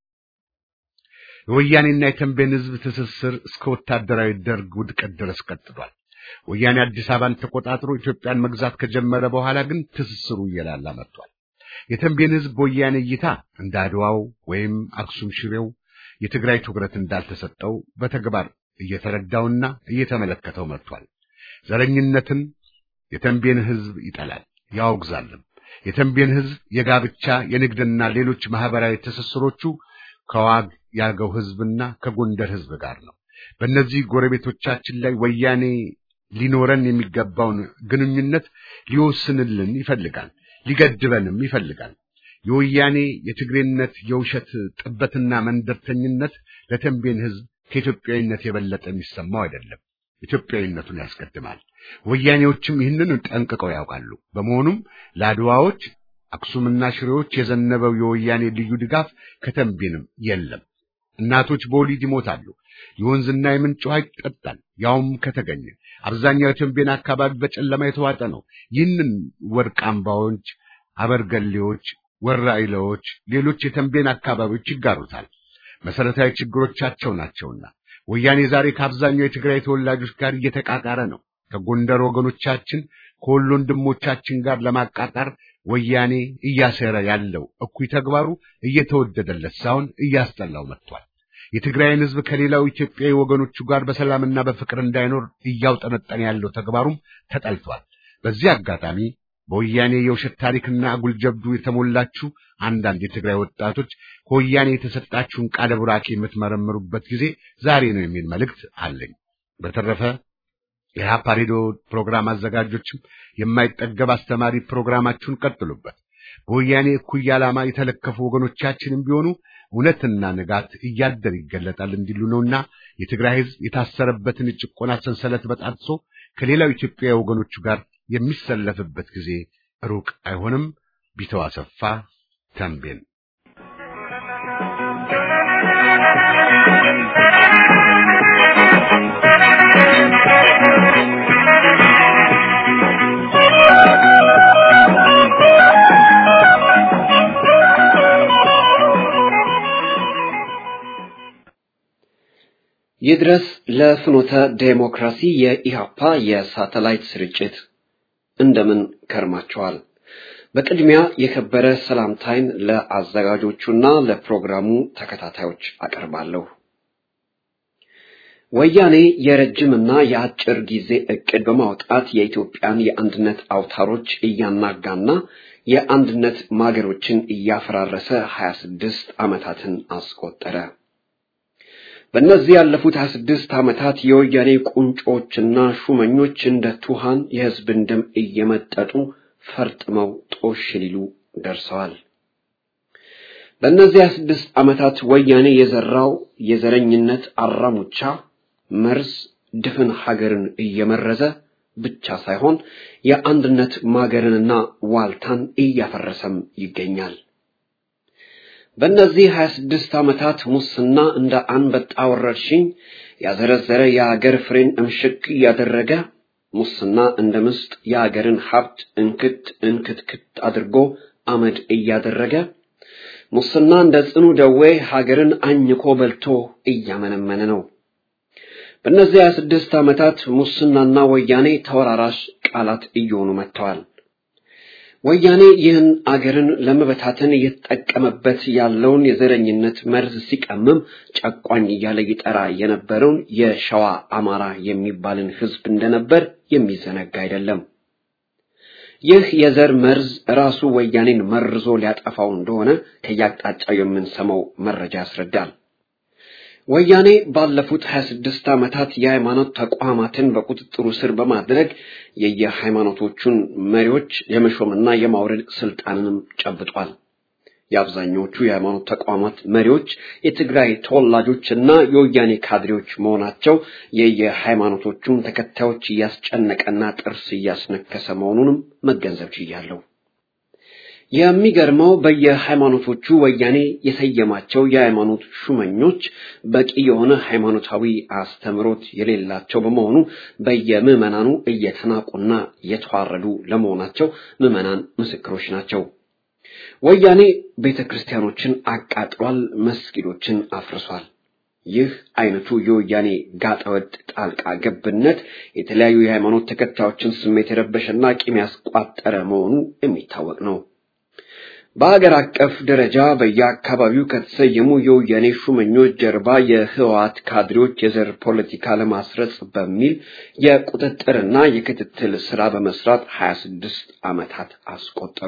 Speaker 2: የወያኔና የተንቤን ህዝብ ትስስር እስከ ወታደራዊ ደርግ ውድቀት ድረስ ቀጥሏል። ወያኔ አዲስ አበባን ተቆጣጥሮ ኢትዮጵያን መግዛት ከጀመረ በኋላ ግን ትስስሩ እየላላ መጥቷል። የተንቤን ህዝብ በወያኔ እይታ እንደ አድዋው ወይም አክሱም ሽሬው የትግራይ ትኩረት እንዳልተሰጠው በተግባር እየተረዳውና እየተመለከተው መጥቷል። ዘረኝነትን የተንቤን ህዝብ ይጠላል ያወግዛልም። የተንቤን ህዝብ የጋብቻ የንግድና ሌሎች ማህበራዊ ትስስሮቹ ከዋግ ያገው ህዝብና ከጎንደር ህዝብ ጋር ነው። በእነዚህ ጎረቤቶቻችን ላይ ወያኔ ሊኖረን የሚገባውን ግንኙነት ሊወስንልን ይፈልጋል፣ ሊገድበንም ይፈልጋል። የወያኔ የትግሬነት የውሸት ጥበትና መንደርተኝነት ለተንቤን ህዝብ ከኢትዮጵያዊነት የበለጠ የሚሰማው አይደለም። ኢትዮጵያዊነቱን ያስቀድማል። ወያኔዎችም ይህንን ጠንቅቀው ያውቃሉ። በመሆኑም ለአድዋዎች አክሱምና ሽሬዎች የዘነበው የወያኔ ልዩ ድጋፍ ከተንቤንም የለም። እናቶች በወሊድ ይሞታሉ። የወንዝና የምንጭ ውሃ ይጠጣል፣ ያውም ከተገኘ። አብዛኛው የተንቤን አካባቢ በጨለማ የተዋጠ ነው። ይህንን ወርቅ አምባዎች፣ አበርገሌዎች፣ ወራይለዎች፣ ሌሎች የተንቤን አካባቢዎች ይጋሩታል። መሰረታዊ ችግሮቻቸው ናቸውና ወያኔ ዛሬ ከአብዛኛው የትግራይ ተወላጆች ጋር እየተቃቃረ ነው። ከጎንደር ወገኖቻችን ከወሎ ወንድሞቻችን ጋር ለማቃጣር ወያኔ እያሰረ ያለው እኩይ ተግባሩ እየተወደደለት ሳይሆን እያስጠላው መጥቷል። የትግራይን ሕዝብ ከሌላው ኢትዮጵያዊ ወገኖቹ ጋር በሰላምና በፍቅር እንዳይኖር እያውጠነጠነ ያለው ተግባሩም ተጠልቷል። በዚህ አጋጣሚ በወያኔ የውሸት ታሪክና አጉል ጀብዱ የተሞላችሁ አንዳንድ የትግራይ ወጣቶች ከወያኔ የተሰጣችሁን ቃለ ቡራኬ የምትመረምሩበት ጊዜ ዛሬ ነው የሚል መልእክት አለኝ። በተረፈ የሀፓ ሬዲዮ ፕሮግራም አዘጋጆችም የማይጠገብ አስተማሪ ፕሮግራማችሁን ቀጥሉበት። በወያኔ እኩይ ዓላማ የተለከፉ ወገኖቻችንም ቢሆኑ እውነትና ንጋት እያደር ይገለጣል እንዲሉ ነውና የትግራይ ሕዝብ የታሰረበትን የጭቆና ሰንሰለት በጣጥሶ ከሌላው ኢትዮጵያዊ ወገኖቹ ጋር የሚሰለፍበት ጊዜ ሩቅ አይሆንም። ቢተው አሰፋ ተንቤን
Speaker 6: ይድረስ ለፍኖተ ዴሞክራሲ የኢሃፓ የሳተላይት ስርጭት እንደምን ከርማቸዋል። በቅድሚያ የከበረ ሰላምታይን ለአዘጋጆቹና ለፕሮግራሙ ተከታታዮች አቀርባለሁ። ወያኔ የረጅምና የአጭር ጊዜ እቅድ በማውጣት የኢትዮጵያን የአንድነት አውታሮች እያናጋና የአንድነት ማገሮችን እያፈራረሰ 26 ዓመታትን አስቆጠረ። በእነዚህ ያለፉት 26 ዓመታት የወያኔ ቁንጮችና ሹመኞች እንደ ቱሃን የሕዝብን ደም እየመጠጡ ፈርጥመው ጦሽ ሊሉ ደርሰዋል። በእነዚህ 26 ዓመታት ወያኔ የዘራው የዘረኝነት አራሙቻ መርዝ ድፍን ሀገርን እየመረዘ ብቻ ሳይሆን የአንድነት ማገርንና ዋልታን እያፈረሰም ይገኛል። በእነዚህ 26 ዓመታት ሙስና እንደ አንበጣ ወረርሽኝ ያዘረዘረ የአገር ፍሬን እምሽክ እያደረገ ሙስና እንደ ምስጥ የአገርን ሀብት እንክት እንክትክት አድርጎ አመድ እያደረገ ሙስና እንደ ጽኑ ደዌ ሀገርን አኝኮ በልቶ እያመነመነ ነው። በእነዚህ 26 ዓመታት ሙስናና ወያኔ ተወራራሽ ቃላት እየሆኑ መጥተዋል። ወያኔ ይህን አገርን ለመበታተን እየተጠቀመበት ያለውን የዘረኝነት መርዝ ሲቀምም ጨቋኝ እያለ ይጠራ የነበረውን የሸዋ አማራ የሚባልን ሕዝብ እንደነበር የሚዘነጋ አይደለም። ይህ የዘር መርዝ ራሱ ወያኔን መርዞ ሊያጠፋው እንደሆነ ከያቅጣጫው የምንሰማው መረጃ ያስረዳል። ወያኔ ባለፉት 26 ዓመታት የሃይማኖት ተቋማትን በቁጥጥሩ ስር በማድረግ የየሃይማኖቶቹን መሪዎች የመሾምና የማውረድ ስልጣንንም ጨብጧል። የአብዛኞቹ የሃይማኖት ተቋማት መሪዎች የትግራይ ተወላጆችና የወያኔ ካድሬዎች መሆናቸው የየሃይማኖቶቹን ተከታዮች እያስጨነቀና ጥርስ እያስነከሰ መሆኑንም መገንዘብ ችያለሁ። የሚገርመው በየሃይማኖቶቹ ወያኔ የሰየማቸው የሃይማኖት ሹመኞች በቂ የሆነ ሃይማኖታዊ አስተምሮት የሌላቸው በመሆኑ በየምዕመናኑ እየተናቁና እየተዋረዱ ለመሆናቸው ምዕመናን ምስክሮች ናቸው። ወያኔ ቤተ ክርስቲያኖችን አቃጥሏል፣ መስጊዶችን አፍርሷል። ይህ አይነቱ የወያኔ ጋጠወጥ ጣልቃ ገብነት የተለያዩ የሃይማኖት ተከታዮችን ስሜት የረበሸና ቂም ያስቋጠረ መሆኑ የሚታወቅ ነው። በሀገር አቀፍ ደረጃ በየአካባቢው ከተሰየሙ የወያኔ ሹመኞች ጀርባ የህወሓት ካድሬዎች የዘር ፖለቲካ ለማስረጽ በሚል የቁጥጥርና የክትትል ስራ በመስራት 26 ዓመታት አስቆጠሩ።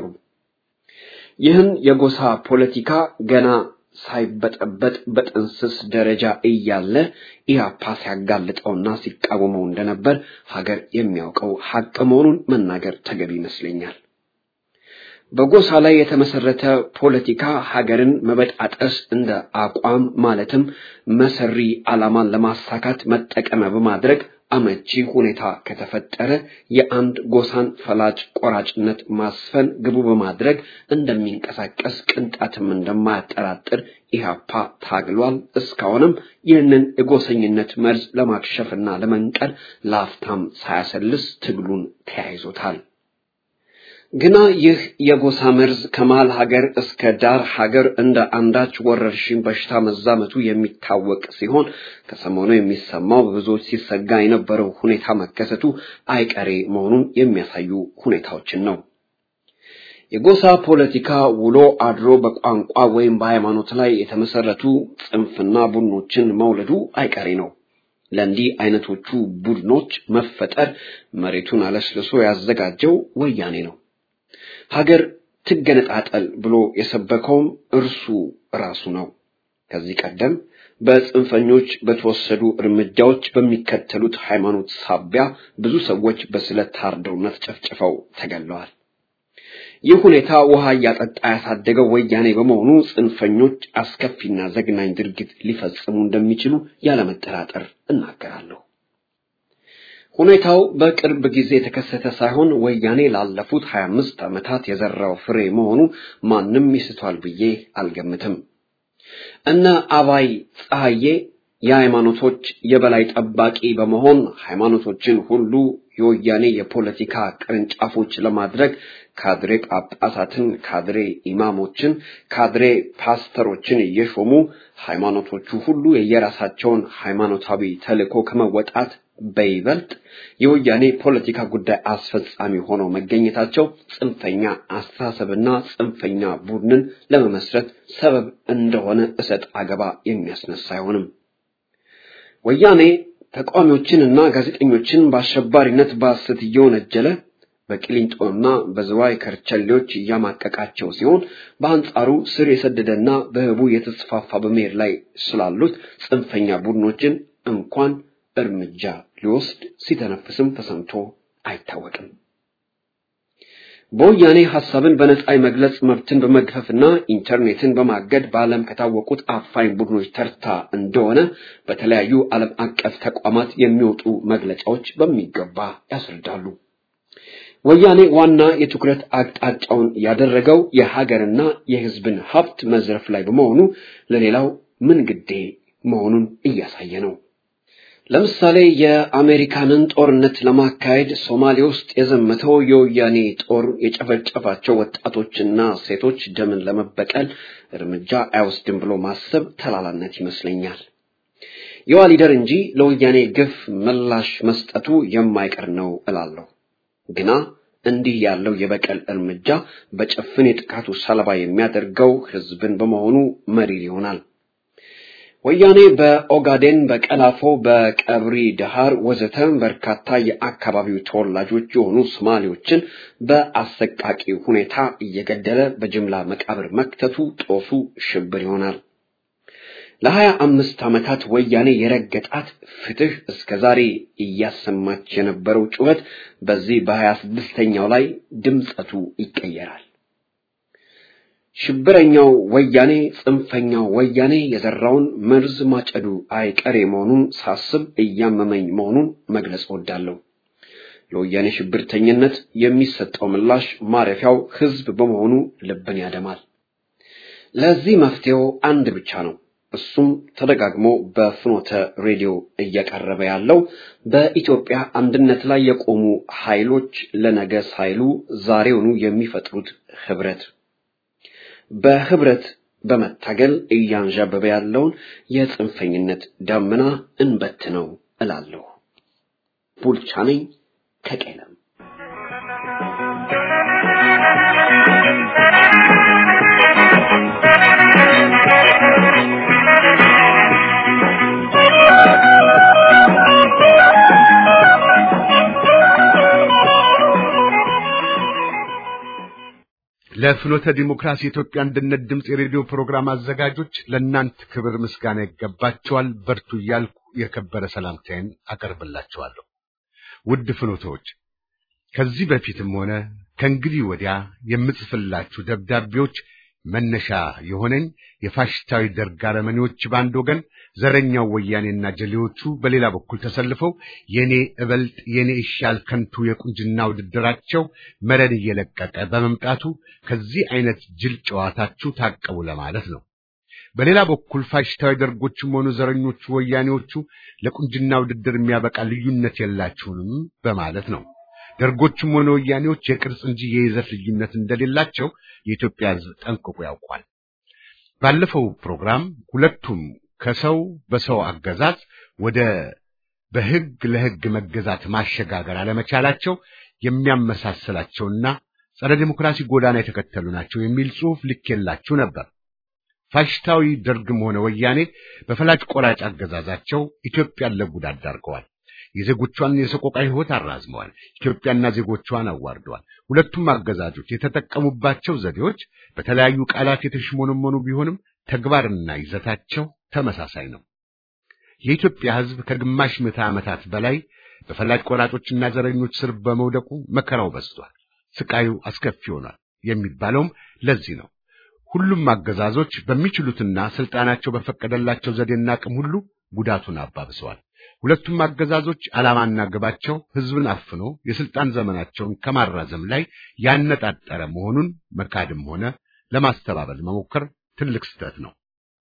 Speaker 6: ይህን የጎሳ ፖለቲካ ገና ሳይበጠበጥ በጥንስስ ደረጃ እያለ ኢህአፓ ሲያጋልጠውና ሲቃወመው እንደነበር ሀገር የሚያውቀው ሀቅ መሆኑን መናገር ተገቢ ይመስለኛል። በጎሳ ላይ የተመሰረተ ፖለቲካ ሀገርን መበጣጠስ እንደ አቋም ማለትም መሰሪ ዓላማን ለማሳካት መጠቀሚያ በማድረግ አመቺ ሁኔታ ከተፈጠረ የአንድ ጎሳን ፈላጭ ቆራጭነት ማስፈን ግቡ በማድረግ እንደሚንቀሳቀስ ቅንጣትም እንደማያጠራጥር ኢህአፓ ታግሏል። እስካሁንም ይህንን የጎሰኝነት መርዝ ለማክሸፍና ለመንቀል ለአፍታም ሳያሰልስ ትግሉን ተያይዞታል። ግና ይህ የጎሳ መርዝ ከመሃል ሀገር እስከ ዳር ሀገር እንደ አንዳች ወረርሽኝ በሽታ መዛመቱ የሚታወቅ ሲሆን ከሰሞኑ የሚሰማው በብዙዎች ሲሰጋ የነበረው ሁኔታ መከሰቱ አይቀሬ መሆኑን የሚያሳዩ ሁኔታዎችን ነው። የጎሳ ፖለቲካ ውሎ አድሮ በቋንቋ ወይም በሃይማኖት ላይ የተመሰረቱ ጽንፍና ቡድኖችን መውለዱ አይቀሬ ነው። ለእንዲህ አይነቶቹ ቡድኖች መፈጠር መሬቱን አለስልሶ ያዘጋጀው ወያኔ ነው። ሀገር ትገነጣጠል ብሎ የሰበከውም እርሱ ራሱ ነው። ከዚህ ቀደም በጽንፈኞች በተወሰዱ እርምጃዎች በሚከተሉት ሃይማኖት ሳቢያ ብዙ ሰዎች በስለት ታርደውና ተጨፍጭፈው ተገለዋል። ይህ ሁኔታ ውሃ እያጠጣ ያሳደገው ወያኔ በመሆኑ ጽንፈኞች አስከፊና ዘግናኝ ድርጊት ሊፈጽሙ እንደሚችሉ ያለመጠራጠር እናገራለሁ። ሁኔታው በቅርብ ጊዜ የተከሰተ ሳይሆን ወያኔ ላለፉት 25 ዓመታት የዘራው ፍሬ መሆኑ ማንም ይስቷል ብዬ አልገምትም። እነ አባይ ፀሐዬ የሃይማኖቶች የበላይ ጠባቂ በመሆን ሃይማኖቶችን ሁሉ የወያኔ የፖለቲካ ቅርንጫፎች ለማድረግ ካድሬ ጳጳሳትን፣ ካድሬ ኢማሞችን፣ ካድሬ ፓስተሮችን እየሾሙ ሃይማኖቶቹ ሁሉ የየራሳቸውን ሃይማኖታዊ ተልዕኮ ከመወጣት በይበልጥ የወያኔ ፖለቲካ ጉዳይ አስፈጻሚ ሆነው መገኘታቸው ጽንፈኛ አስተሳሰብና ጽንፈኛ ቡድንን ለመመስረት ሰበብ እንደሆነ እሰጥ አገባ የሚያስነሳ አይሆንም። ወያኔ ተቃዋሚዎችንና ጋዜጠኞችን በአሸባሪነት በሐሰት እየወነጀለ በቂሊንጦና በዝዋይ ከርቸሌዎች እያማቀቃቸው ሲሆን በአንጻሩ ስር የሰደደና በህቡ የተስፋፋ በመሄድ ላይ ስላሉት ጽንፈኛ ቡድኖችን እንኳን እርምጃ ሊወስድ ሲተነፍስም ተሰምቶ አይታወቅም። በወያኔ ሐሳብን በነጻ የመግለጽ መብትን በመግፈፍና ኢንተርኔትን በማገድ በዓለም ከታወቁት አፋኝ ቡድኖች ተርታ እንደሆነ በተለያዩ ዓለም አቀፍ ተቋማት የሚወጡ መግለጫዎች በሚገባ ያስረዳሉ። ወያኔ ዋና የትኩረት አቅጣጫውን ያደረገው የሀገርና የሕዝብን ሀብት መዝረፍ ላይ በመሆኑ ለሌላው ምን ግዴ መሆኑን እያሳየ ነው። ለምሳሌ የአሜሪካንን ጦርነት ለማካሄድ ሶማሌ ውስጥ የዘመተው የወያኔ ጦር የጨፈጨፋቸው ወጣቶችና ሴቶች ደምን ለመበቀል እርምጃ አይወስድም ብሎ ማሰብ ተላላነት ይመስለኛል። የዋሊደር እንጂ ለወያኔ ግፍ ምላሽ መስጠቱ የማይቀር ነው እላለሁ። ግና እንዲህ ያለው የበቀል እርምጃ በጭፍን የጥቃቱ ሰለባ የሚያደርገው ህዝብን በመሆኑ መሪር ይሆናል። ወያኔ በኦጋዴን፣ በቀላፎ፣ በቀብሪ ደሃር ወዘተ በርካታ የአካባቢው ተወላጆች የሆኑ ሶማሌዎችን በአሰቃቂ ሁኔታ እየገደለ በጅምላ መቃብር መክተቱ ጦሱ ሽብር ይሆናል። ለሀያ አምስት ዓመታት ወያኔ የረገጣት ፍትህ እስከ ዛሬ እያሰማች የነበረው ጩኸት በዚህ በሀያ ስድስተኛው ላይ ድምፀቱ ይቀየራል። ሽብረኛው ወያኔ ጽንፈኛው ወያኔ የዘራውን መርዝ ማጨዱ አይቀሬ መሆኑን ሳስብ እያመመኝ መሆኑን መግለጽ እወዳለሁ። ለወያኔ ሽብርተኝነት የሚሰጠው ምላሽ ማረፊያው ህዝብ በመሆኑ ልብን ያደማል። ለዚህ መፍትሄው አንድ ብቻ ነው። እሱም ተደጋግሞ በፍኖተ ሬዲዮ እየቀረበ ያለው በኢትዮጵያ አንድነት ላይ የቆሙ ኃይሎች ለነገ ሳይሉ ዛሬውኑ የሚፈጥሩት ህብረት በህብረት በመታገል እያንዣበበ ያለውን የጽንፈኝነት ዳመና እንበት ነው እላለሁ። ቡልቻ ነኝ ከቄለም።
Speaker 2: ለፍኖተ ዲሞክራሲ የኢትዮጵያ አንድነት ድምፅ የሬዲዮ ፕሮግራም አዘጋጆች ለእናንት ክብር ምስጋና ይገባቸዋል። በርቱ እያልኩ የከበረ ሰላምታዬን አቀርብላችኋለሁ። ውድ ፍኖተዎች ከዚህ በፊትም ሆነ ከእንግዲህ ወዲያ የምጽፍላችሁ ደብዳቤዎች መነሻ የሆነኝ የፋሽስታዊ ደርግ አረመኔዎች በአንድ ወገን፣ ዘረኛው ወያኔና ጀሌዎቹ በሌላ በኩል ተሰልፈው የኔ እበልጥ የኔ ይሻል ከንቱ የቁንጅና ውድድራቸው መረን እየለቀቀ በመምጣቱ ከዚህ አይነት ጅል ጨዋታችሁ ታቀቡ ለማለት ነው። በሌላ በኩል ፋሽስታዊ ደርጎችም ሆኑ ዘረኞቹ ወያኔዎቹ ለቁንጅና ውድድር የሚያበቃ ልዩነት የላችሁንም በማለት ነው። ደርጎችም ሆነ ወያኔዎች የቅርጽ እንጂ የይዘት ልዩነት እንደሌላቸው የኢትዮጵያ ሕዝብ ጠንቅቆ ያውቋል። ባለፈው ፕሮግራም ሁለቱም ከሰው በሰው አገዛዝ ወደ በሕግ ለሕግ መገዛት ማሸጋገር አለመቻላቸው የሚያመሳስላቸውና ጸረ ዴሞክራሲ ጎዳና የተከተሉ ናቸው የሚል ጽሑፍ ልኬላችሁ ነበር። ፋሽስታዊ ደርግም ሆነ ወያኔ በፈላጭ ቆራጭ አገዛዛቸው ኢትዮጵያን ለጉዳት ዳርገዋል። የዜጎቿን የሰቆቃ ሕይወት አራዝመዋል። ኢትዮጵያና ዜጎቿን አዋርደዋል። ሁለቱም አገዛዞች የተጠቀሙባቸው ዘዴዎች በተለያዩ ቃላት የተሽሞነመኑ ቢሆንም ተግባርና ይዘታቸው ተመሳሳይ ነው። የኢትዮጵያ ሕዝብ ከግማሽ ምዕተ ዓመታት በላይ በፈላጭ ቆራጮችና ዘረኞች ስር በመውደቁ መከራው በዝቷል፣ ስቃዩ አስከፊ ሆኗል የሚባለውም ለዚህ ነው። ሁሉም አገዛዞች በሚችሉትና ስልጣናቸው በፈቀደላቸው ዘዴና አቅም ሁሉ ጉዳቱን አባብሰዋል። ሁለቱም አገዛዞች ዓላማና ግባቸው ሕዝብን አፍኖ የስልጣን ዘመናቸውን ከማራዘም ላይ ያነጣጠረ መሆኑን መካድም ሆነ ለማስተባበል መሞከር ትልቅ ስህተት ነው።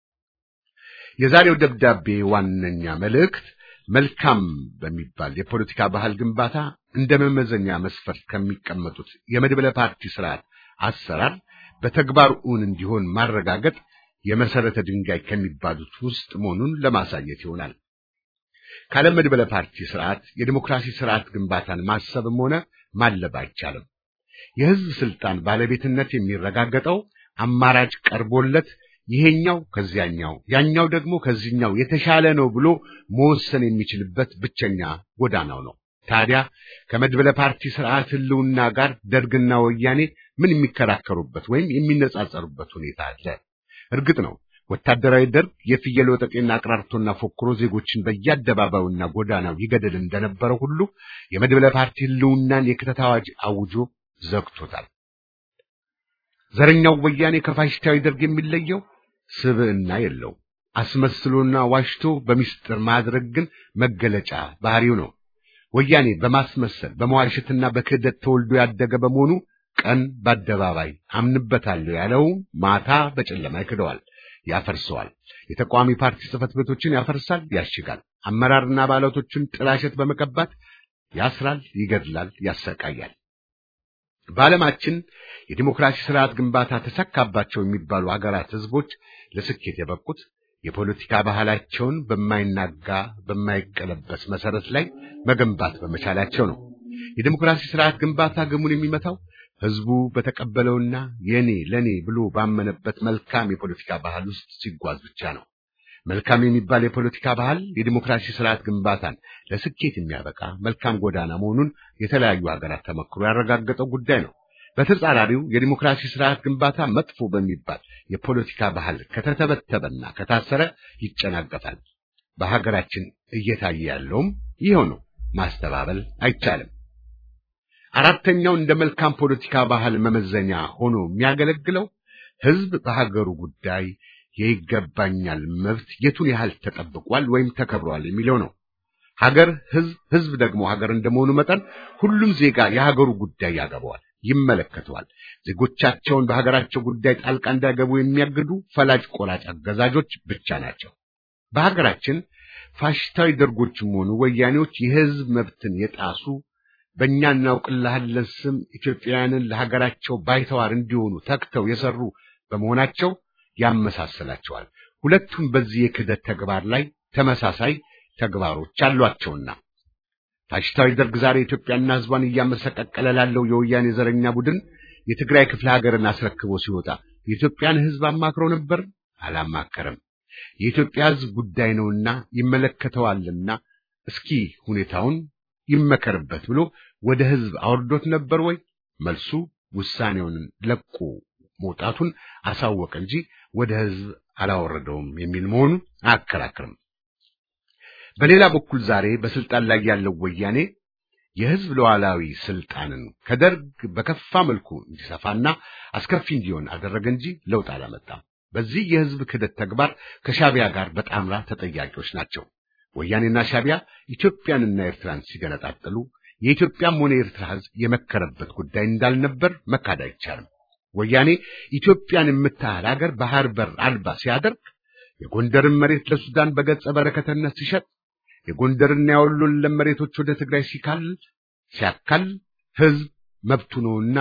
Speaker 2: የዛሬው ደብዳቤ ዋነኛ መልእክት መልካም በሚባል የፖለቲካ ባህል ግንባታ እንደ መመዘኛ መስፈርት ከሚቀመጡት የመድበለ ፓርቲ ስርዓት አሰራር በተግባር እውን እንዲሆን ማረጋገጥ የመሰረተ ድንጋይ ከሚባሉት ውስጥ መሆኑን ለማሳየት ይሆናል። ካለ መድበለ ፓርቲ ስርዓት የዲሞክራሲ ስርዓት ግንባታን ማሰብም ሆነ ማለብ አይቻልም። የህዝብ ስልጣን ባለቤትነት የሚረጋገጠው አማራጭ ቀርቦለት ይሄኛው ከዚያኛው ያኛው ደግሞ ከዚህኛው የተሻለ ነው ብሎ መወሰን የሚችልበት ብቸኛ ጎዳናው ነው። ታዲያ ከመድበለ ፓርቲ ስርዓት ህልውና ጋር ደርግና ወያኔ ምን የሚከራከሩበት ወይም የሚነጻጸሩበት ሁኔታ አለ? እርግጥ ነው ወታደራዊ ደርግ የፍየል ወጠጤና አቅራርቶና ፎክሮ ዜጎችን በየአደባባዩና ጎዳናው ይገድል እንደነበረው ሁሉ የመድበለ ፓርቲ ህልውናን የክተት አዋጅ አውጆ ዘግቶታል። ዘረኛው ወያኔ ከፋሽስታዊ ደርግ የሚለየው ስብዕና የለው። አስመስሎና ዋሽቶ በሚስጥር ማድረግ ግን መገለጫ ባህሪው ነው። ወያኔ በማስመሰል በመዋሸትና በክህደት ተወልዶ ያደገ በመሆኑ ቀን በአደባባይ አምንበታለሁ ያለው ማታ በጨለማ ይክደዋል፣ ያፈርሰዋል። የተቃዋሚ ፓርቲ ጽሕፈት ቤቶችን ያፈርሳል፣ ያሽጋል። አመራርና አባላቶችን ጥላሸት በመቀባት ያስራል፣ ይገድላል፣ ያሰቃያል። በዓለማችን የዲሞክራሲ ስርዓት ግንባታ ተሳካባቸው የሚባሉ ሀገራት ህዝቦች ለስኬት የበቁት የፖለቲካ ባህላቸውን በማይናጋ በማይቀለበስ መሰረት ላይ መገንባት በመቻላቸው ነው። የዲሞክራሲ ስርዓት ግንባታ ግሙን የሚመታው ህዝቡ በተቀበለውና የኔ ለኔ ብሎ ባመነበት መልካም የፖለቲካ ባህል ውስጥ ሲጓዝ ብቻ ነው። መልካም የሚባል የፖለቲካ ባህል የዲሞክራሲ ስርዓት ግንባታን ለስኬት የሚያበቃ መልካም ጎዳና መሆኑን የተለያዩ ሀገራት ተመክሮ ያረጋገጠው ጉዳይ ነው። በተጻራሪው የዲሞክራሲ ስርዓት ግንባታ መጥፎ በሚባል የፖለቲካ ባህል ከተተበተበና ከታሰረ ይጨናገፋል። በሀገራችን እየታየ ያለውም ይኸው ነው። ማስተባበል አይቻልም። አራተኛው እንደ መልካም ፖለቲካ ባህል መመዘኛ ሆኖ የሚያገለግለው ህዝብ በሀገሩ ጉዳይ የይገባኛል መብት የቱን ያህል ተጠብቋል ወይም ተከብሯል የሚለው ነው። ሀገር ህዝብ፣ ህዝብ ደግሞ ሀገር እንደመሆኑ መጠን ሁሉም ዜጋ የሀገሩ ጉዳይ ያገባዋል፣ ይመለከተዋል። ዜጎቻቸውን በሀገራቸው ጉዳይ ጣልቃ እንዳይገቡ የሚያግዱ ፈላጭ ቆራጭ አገዛዦች ብቻ ናቸው። በሀገራችን ፋሽስታዊ ደርጎችም ሆኑ ወያኔዎች የህዝብ መብትን የጣሱ በእኛ እናውቅልሃለን ስም ኢትዮጵያውያንን ለሀገራቸው ባይተዋር እንዲሆኑ ተግተው የሰሩ በመሆናቸው ያመሳስላቸዋል። ሁለቱም በዚህ የክህደት ተግባር ላይ ተመሳሳይ ተግባሮች አሏቸውና ፋሽስታዊ ደርግ ዛሬ ኢትዮጵያና ህዝቧን እያመሰቀቀለ ላለው የወያኔ ዘረኛ ቡድን የትግራይ ክፍለ ሀገርን አስረክቦ ሲወጣ የኢትዮጵያን ህዝብ አማክሮ ነበር? አላማከረም። የኢትዮጵያ ህዝብ ጉዳይ ነውና ይመለከተዋልና እስኪ ሁኔታውን ይመከርበት ብሎ ወደ ህዝብ አውርዶት ነበር ወይ? መልሱ ውሳኔውን ለቆ መውጣቱን አሳወቀ እንጂ ወደ ህዝብ አላወረደውም የሚል መሆኑ አያከራክርም። በሌላ በኩል ዛሬ በስልጣን ላይ ያለው ወያኔ የህዝብ ሉዓላዊ ስልጣንን ከደርግ በከፋ መልኩ እንዲሰፋና አስከፊ እንዲሆን አደረገ እንጂ ለውጥ አላመጣም። በዚህ የህዝብ ክህደት ተግባር ከሻቢያ ጋር በጣምራ ተጠያቂዎች ናቸው። ወያኔና ሻቢያ ኢትዮጵያንና ኤርትራን ሲገነጣጠሉ የኢትዮጵያም ሆነ የኤርትራ ህዝብ የመከረበት ጉዳይ እንዳልነበር መካድ አይቻልም። ወያኔ ኢትዮጵያን የምታህል ሀገር ባህር በር አልባ ሲያደርግ የጎንደርን መሬት ለሱዳን በገጸ በረከትነት ሲሸጥ የጎንደርና የወሎን ለም መሬቶች ወደ ትግራይ ሲካል ሲያካል ህዝብ መብቱ ነውና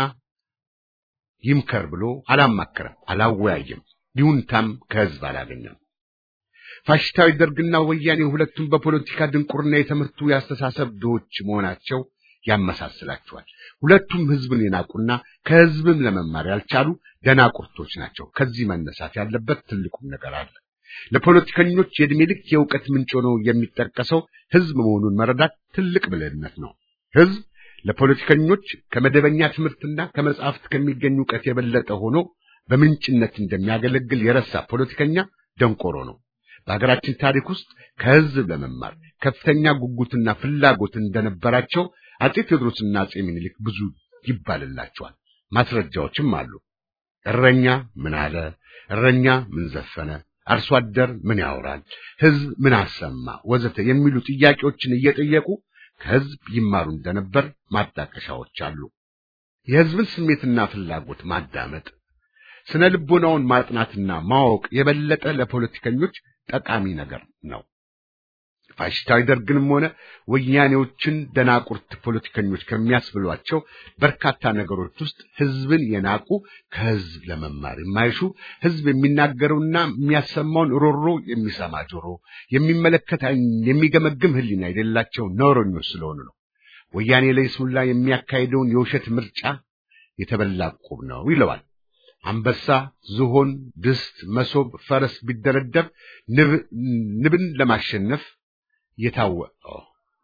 Speaker 2: ይምከር ብሎ አላማከረም፣ አላወያየም። ይሁንታም ከህዝብ አላገኘም። ፋሽስታዊ ደርግና ወያኔ ሁለቱም በፖለቲካ ድንቁርና የተመቱ የአስተሳሰብ ድሆች መሆናቸው ያመሳስላቸዋል። ሁለቱም ህዝብን የናቁና ከህዝብም ለመማር ያልቻሉ ደናቁርቶች ናቸው። ከዚህ መነሳት ያለበት ትልቁም ነገር አለ። ለፖለቲከኞች የዕድሜ ልክ የእውቀት ምንጭ ሆኖ የሚጠቀሰው ህዝብ መሆኑን መረዳት ትልቅ ብልህነት ነው። ህዝብ ለፖለቲከኞች ከመደበኛ ትምህርትና ከመጽሐፍት ከሚገኝ እውቀት የበለጠ ሆኖ በምንጭነት እንደሚያገለግል የረሳ ፖለቲከኛ ደንቆሮ ነው። በሀገራችን ታሪክ ውስጥ ከህዝብ ለመማር ከፍተኛ ጉጉትና ፍላጎት እንደነበራቸው አጼ ቴዎድሮስና አጼ ምኒልክ ብዙ ይባልላቸዋል። ማስረጃዎችም አሉ። እረኛ ምን አለ? እረኛ ምን ዘፈነ? አርሶ አደር ምን ያወራል? ህዝብ ምን አሰማ? ወዘተ የሚሉ ጥያቄዎችን እየጠየቁ ከህዝብ ይማሩ እንደነበር ማጣቀሻዎች አሉ። የህዝብን ስሜትና ፍላጎት ማዳመጥ፣ ስነ ልቦናውን ማጥናትና ማወቅ የበለጠ ለፖለቲከኞች ጠቃሚ ነገር ነው። ፋሽስታዊ ደርግንም ሆነ ወያኔዎችን ደናቁርት ፖለቲከኞች ከሚያስብሏቸው በርካታ ነገሮች ውስጥ ህዝብን የናቁ ከህዝብ ለመማር የማይሹ ህዝብ የሚናገረውና የሚያሰማውን ሮሮ የሚሰማ ጆሮ፣ የሚመለከት ዓይን፣ የሚገመግም ህሊና የሌላቸው ነውረኞች ስለሆኑ ነው። ወያኔ ለይስሙላ የሚያካሂደውን የውሸት ምርጫ የተበላ ዕቁብ ነው ይለዋል። አንበሳ፣ ዝሆን፣ ድስት፣ መሶብ፣ ፈረስ ቢደረደር ንብን ለማሸነፍ የታወቀው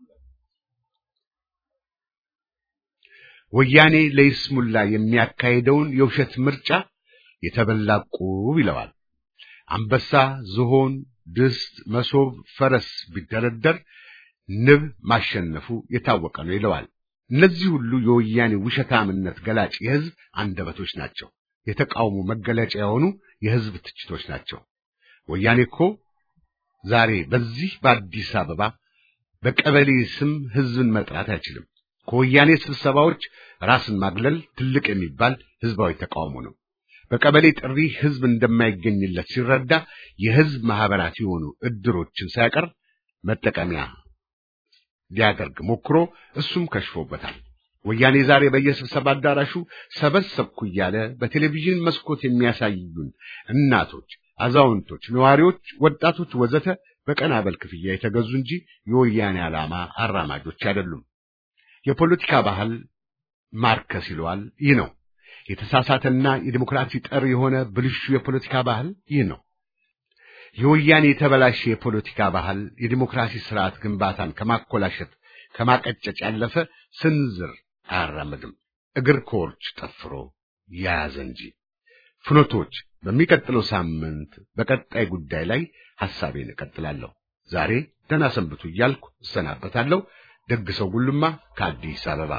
Speaker 2: ወያኔ ለይስሙላ የሚያካሂደውን የውሸት ምርጫ የተበላ ዕቁብ ይለዋል። አንበሳ፣ ዝሆን፣ ድስት፣ መሶብ፣ ፈረስ ቢደረደር ንብ ማሸነፉ የታወቀ ነው ይለዋል። እነዚህ ሁሉ የወያኔ ውሸታምነት ገላጭ የህዝብ አንደበቶች ናቸው። የተቃውሞ መገለጫ የሆኑ የህዝብ ትችቶች ናቸው። ወያኔ እኮ ዛሬ በዚህ በአዲስ አበባ በቀበሌ ስም ህዝብን መጥራት አይችልም። ከወያኔ ስብሰባዎች ራስን ማግለል ትልቅ የሚባል ህዝባዊ ተቃውሞ ነው። በቀበሌ ጥሪ ህዝብ እንደማይገኝለት ሲረዳ የህዝብ ማህበራት የሆኑ እድሮችን ሳይቀር መጠቀሚያ ሊያደርግ ሞክሮ እሱም ከሽፎበታል። ወያኔ ዛሬ በየስብሰባ አዳራሹ ሰበሰብኩ እያለ በቴሌቪዥን መስኮት የሚያሳዩን እናቶች፣ አዛውንቶች፣ ነዋሪዎች፣ ወጣቶች ወዘተ በቀን አበል ክፍያ የተገዙ እንጂ የወያኔ ዓላማ አራማጆች አይደሉም። የፖለቲካ ባህል ማርከስ ይለዋል። ይህ ነው የተሳሳተና የዲሞክራሲ ጠር የሆነ ብልሹ የፖለቲካ ባህል ይህ ነው። የወያኔ የተበላሸ የፖለቲካ ባህል የዲሞክራሲ ስርዓት ግንባታን ከማኮላሸት ከማቀጨጭ ያለፈ ስንዝር አያራምድም። እግር ከወርች ጠፍሮ ያያዘ እንጂ። ፍኖቶች በሚቀጥለው ሳምንት በቀጣይ ጉዳይ ላይ ሐሳቤን እቀጥላለሁ። ዛሬ ደህና ሰንብቱ እያልኩ እሰናበታለሁ። ደግ ሰው ጉልማ ከአዲስ አበባ።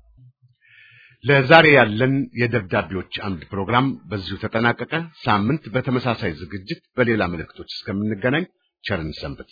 Speaker 2: ለዛሬ ያለን የደብዳቤዎች አምድ ፕሮግራም በዚሁ ተጠናቀቀ። ሳምንት በተመሳሳይ ዝግጅት በሌላ መልእክቶች እስከምንገናኝ ቸርን ሰንብት።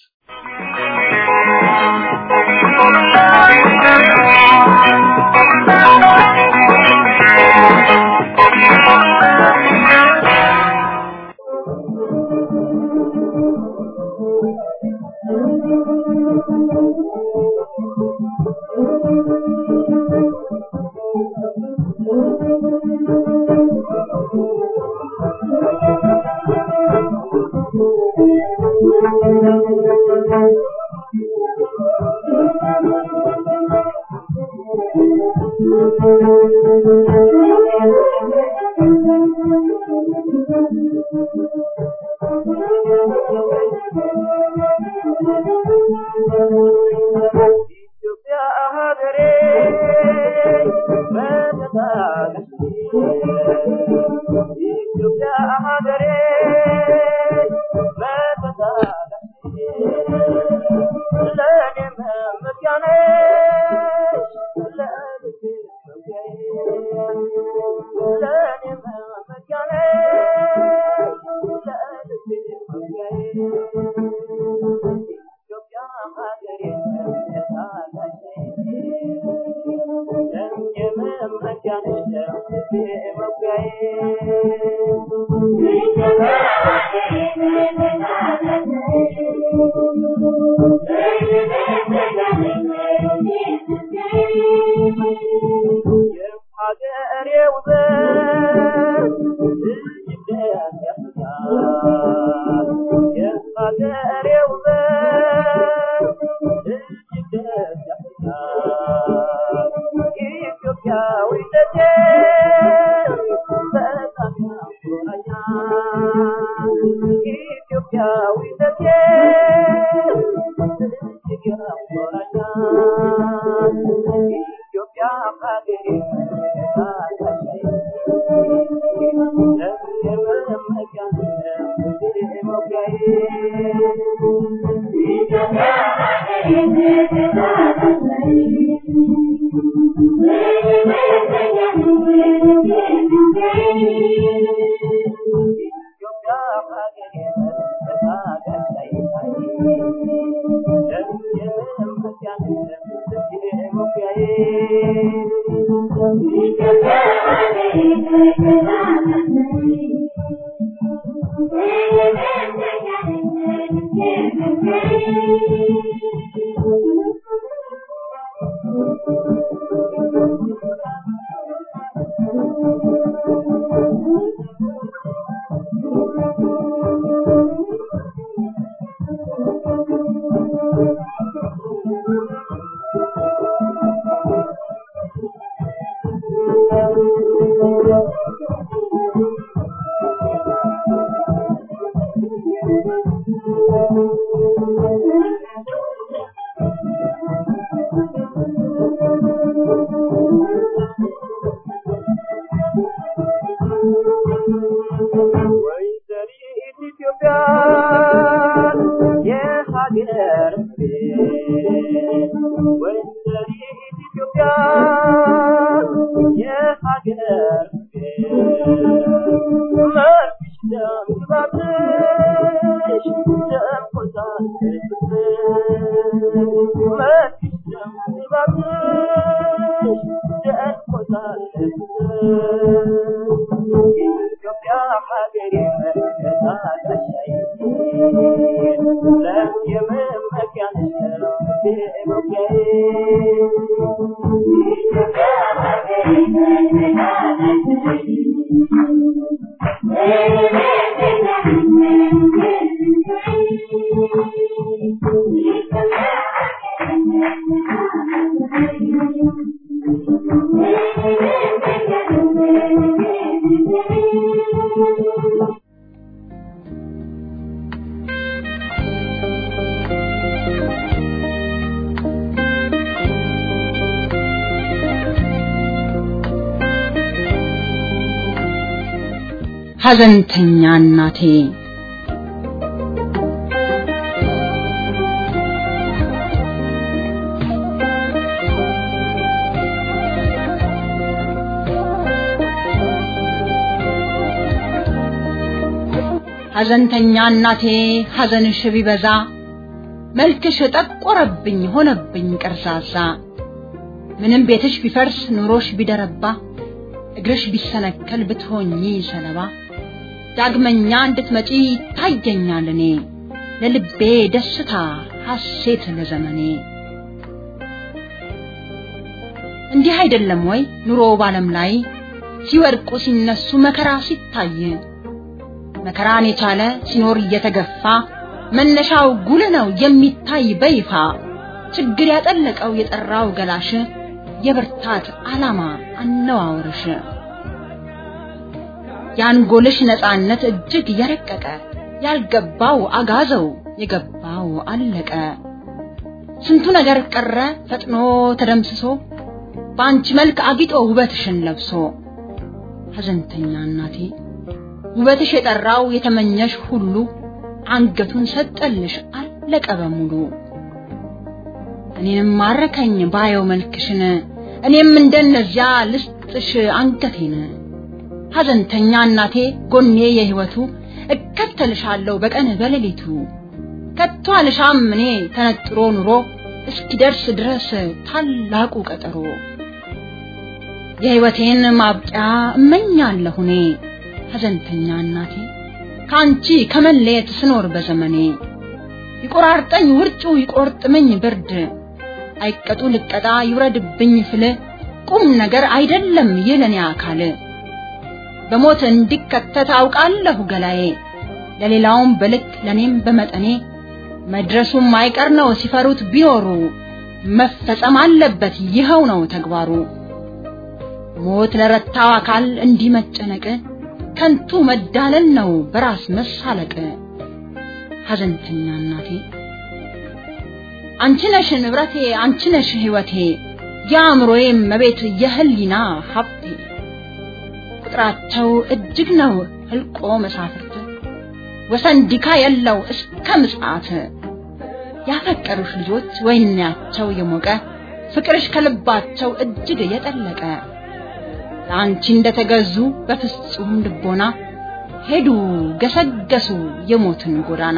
Speaker 3: Thank you.
Speaker 7: ሐዘንተኛ እናቴ ሐዘንተኛ እናቴ ሐዘንሽ ቢበዛ መልክሽ ጠቆረብኝ ሆነብኝ ቀርዛዛ ምንም ቤትሽ ቢፈርስ ኑሮሽ ቢደረባ እግርሽ ቢሰነከል ብትሆኚ ሰለባ ዳግመኛ እንድትመጪ ይታየኛል እኔ ለልቤ ደስታ ሐሴት ለዘመኔ እንዲህ አይደለም ወይ ኑሮ ባለም ላይ ሲወድቁ ሲነሱ መከራ ሲታይ መከራን የቻለ ሲኖር እየተገፋ መነሻው ጉል ነው የሚታይ በይፋ ችግር ያጠለቀው የጠራው ገላሽ የብርታት ዓላማ አነዋወርሽ የአንጎልሽ ነፃነት እጅግ የረቀቀ ያልገባው አጋዘው የገባው አለቀ ስንቱ ነገር ቀረ ፈጥኖ ተደምስሶ በአንቺ መልክ አጊጦ ውበትሽን ለብሶ ሐዘንተኛ እናቴ ውበትሽ የጠራው የተመኘሽ ሁሉ አንገቱን ሰጠልሽ አለቀ በሙሉ እኔንም ማረከኝ ባየው መልክሽን እኔም እንደነዚያ ልስጥሽ አንገቴን ሐዘንተኛ እናቴ ጎኔ የህይወቱ እከተልሻለሁ በቀን በሌሊቱ ከቶ አልሻም እኔ ተነጥሮ ኑሮ እስኪደርስ ድረስ ታላቁ ቀጠሮ የህይወቴን ማብቂያ እመኛለሁ እኔ ሐዘንተኛ እናቴ ከአንቺ ከመለየት ስኖር በዘመኔ ይቆራርጠኝ ውርጩ ይቆርጥመኝ ብርድ አይቀጡ ልቀጣ ይውረድብኝ ፍል ቁም ነገር አይደለም የለኔ አካል በሞት እንዲከተት አውቃለሁ ገላዬ ለሌላውም በልክ ለኔም በመጠኔ መድረሱም አይቀር ነው ሲፈሩት ቢኖሩ መፈጸም አለበት ይኸው ነው ተግባሩ ሞት ለረታው አካል እንዲህ መጨነቅ ከንቱ መዳለል ነው በራስ መሳለቅ ሐዘንተኛ እናቴ አንቺ ነሽ ንብረቴ አንቺ ነሽ ህይወቴ የአእምሮዬ መቤት የህሊና ሀብቴ ቁጥራቸው እጅግ ነው ህልቆ መሳፍርት ወሰን ዲካ የለው እስከ ምጽአት ያፈቀሩሽ ልጆች ወይናቸው የሞቀ ፍቅርሽ ከልባቸው እጅግ የጠለቀ ለአንቺ እንደተገዙ በፍጹም ልቦና ሄዱ ገሰገሱ የሞትን ጎዳና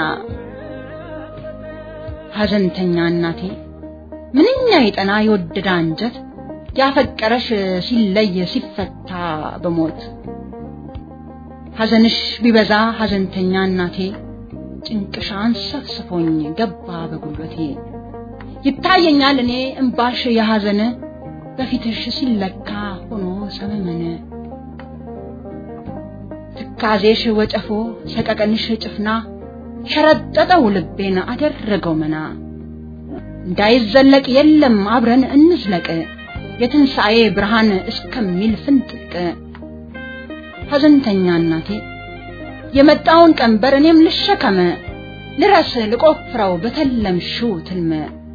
Speaker 7: ሐዘንተኛ እናቴ ምንኛ የጠና የወደደ አንጀት ያፈቀረሽ ሲለይ ሲፈታ በሞት ሐዘንሽ ቢበዛ ሐዘንተኛ እናቴ ጭንቅሽ አንሰፍስፎኝ ገባ በጉልበቴ ይታየኛል እኔ እምባሽ የሐዘን በፊትሽ ሲለካ ሆኖ ሰመመን ትካዜሽ ወጨፎ ሰቀቀንሽ ጭፍና ሸረጠጠው ልቤን አደረገው መና እንዳይዘለቅ የለም አብረን እንዝለቅ የትንሣኤ ብርሃን እስከሚል ፍንጥቅ ሐዘንተኛ እናቴ የመጣውን ቀንበር እኔም ልሸከመ ልረስ ልቆፍረው በተለምሽው ትልመ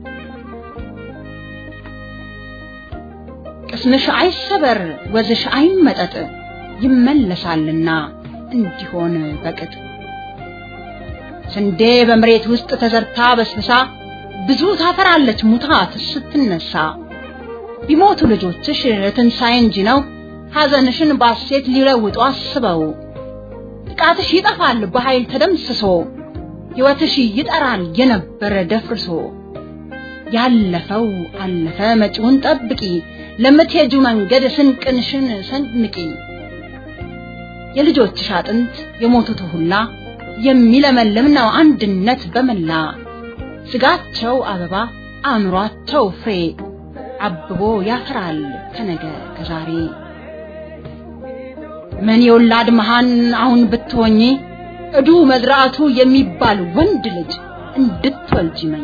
Speaker 7: ቅስምሽ አይሰበር ወዝሽ አይመጠጥ ይመለሳልና እንዲሆን በቅጥ ስንዴ በመሬት ውስጥ ተዘርታ በስብሳ ብዙ ታፈራለች ሙታት ስትነሳ ቢሞቱ ልጆችሽ ትንሣኤ እንጂ ነው ሐዘንሽን ባሴት ሊለውጡ አስበው ጥቃትሽ ይጠፋል በኃይል ተደምስሶ ሕይወትሽ ይጠራል የነበረ ደፍርሶ ያለፈው አለፈ መጪውን ጠብቂ ለምትሄጁ መንገድ ስንቅንሽን ሰንንቂ የልጆችሽ አጥንት የሞቱት ሁላ የሚለመልም ነው አንድነት በመላ ስጋቸው አበባ አእምሯቸው ፍሬ አብቦ ያፈራል ከነገ ከዛሬ ምን የወላድ መሃን አሁን ብትሆኚ እዱ መዝራቱ የሚባል ወንድ ልጅ እንድትወልጂ መኝ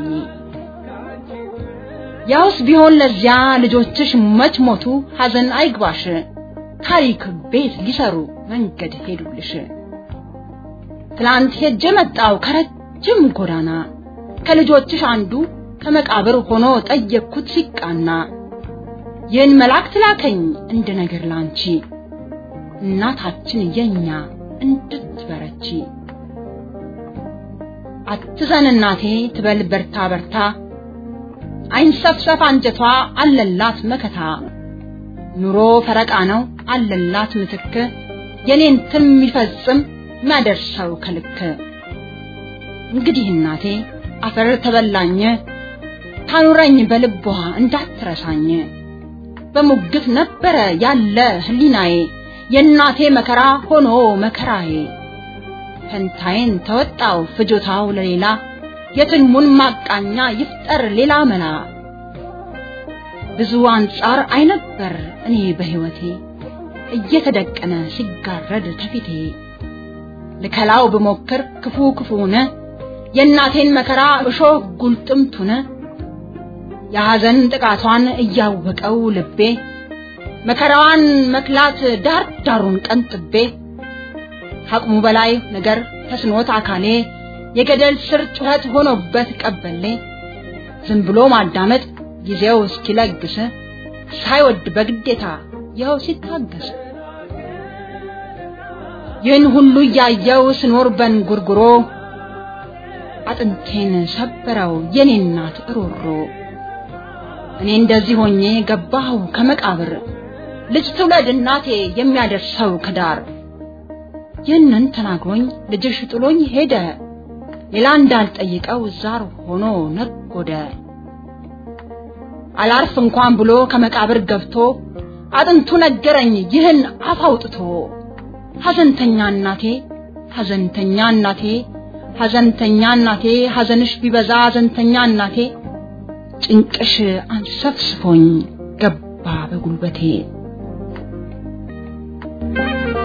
Speaker 7: ያውስ ቢሆን ለዚያ ልጆችሽ መች ሞቱ ሐዘን አይግባሽ ታሪክ ቤት ሊሰሩ መንገድ ሄዱልሽ ትላንት ሄጄ መጣው ከረጅም ጎዳና ከልጆችሽ አንዱ ከመቃብር ሆኖ ጠየቅኩት ሲቃና ይህን መልአክ ትላከኝ እንደ ነገር ላንቺ እናታችን የኛ እንድትበረቺ አትዘን እናቴ ትበል በርታ በርታ አይንሰፍሰፍ አንጀቷ አለላት መከታ ኑሮ ፈረቃ ነው አለላት ምትክ የኔን ትም የሚፈጽም የሚያደርሰው ከልክ እንግዲህ እናቴ አፈር ተበላኝ ታኑረኝ በልቧ እንዳትረሳኝ በሙግት ነበረ ያለ ህሊናዬ የእናቴ መከራ ሆኖ መከራዬ ፈንታዬን ተወጣው ፍጆታው ለሌላ የትልሙን ማቃኛ ይፍጠር ሌላ መላ ብዙ አንጻር አይነበር እኔ በህይወቴ እየተደቀነ ሲጋረድ ተፊቴ ልከላው ብሞክር ክፉ ክፉነ የእናቴን መከራ እሾህ ጉልጥምቱን የሐዘን ጥቃቷን እያወቀው ልቤ መከራዋን መክላት ዳር ዳሩን ቀንጥቤ ከአቅሙ በላይ ነገር ተስኖት አካሌ የገደል ስር ጩኸት ሆኖበት ቀበሌ ዝም ብሎ ማዳመጥ ጊዜው እስኪለግስ ሳይወድ በግዴታ ይኸው ሲታገስ ይህን ሁሉ እያየው ስኖር በንጉርጉሮ አጥንቴን ሰበረው የኔ እናት እሮሮ እኔ እንደዚህ ሆኜ ገባሁ ከመቃብር ልጅ ትውለድ እናቴ የሚያደርሰው ከዳር ይህንን ተናግሮኝ ልጅሽ ጥሎኝ ሄደ ሌላ እንዳልጠይቀው ዛር ሆኖ ነጎደ አላርፍ እንኳን ብሎ ከመቃብር ገብቶ አጥንቱ ነገረኝ ይህን አፍ አውጥቶ ሐዘንተኛ እናቴ ሐዘንተኛ እናቴ ሐዘንተኛ እናቴ ሐዘንሽ ቢበዛ ሐዘንተኛ እናቴ ጭንቅሽ አንሰፍስፎኝ ገባ በጉልበቴ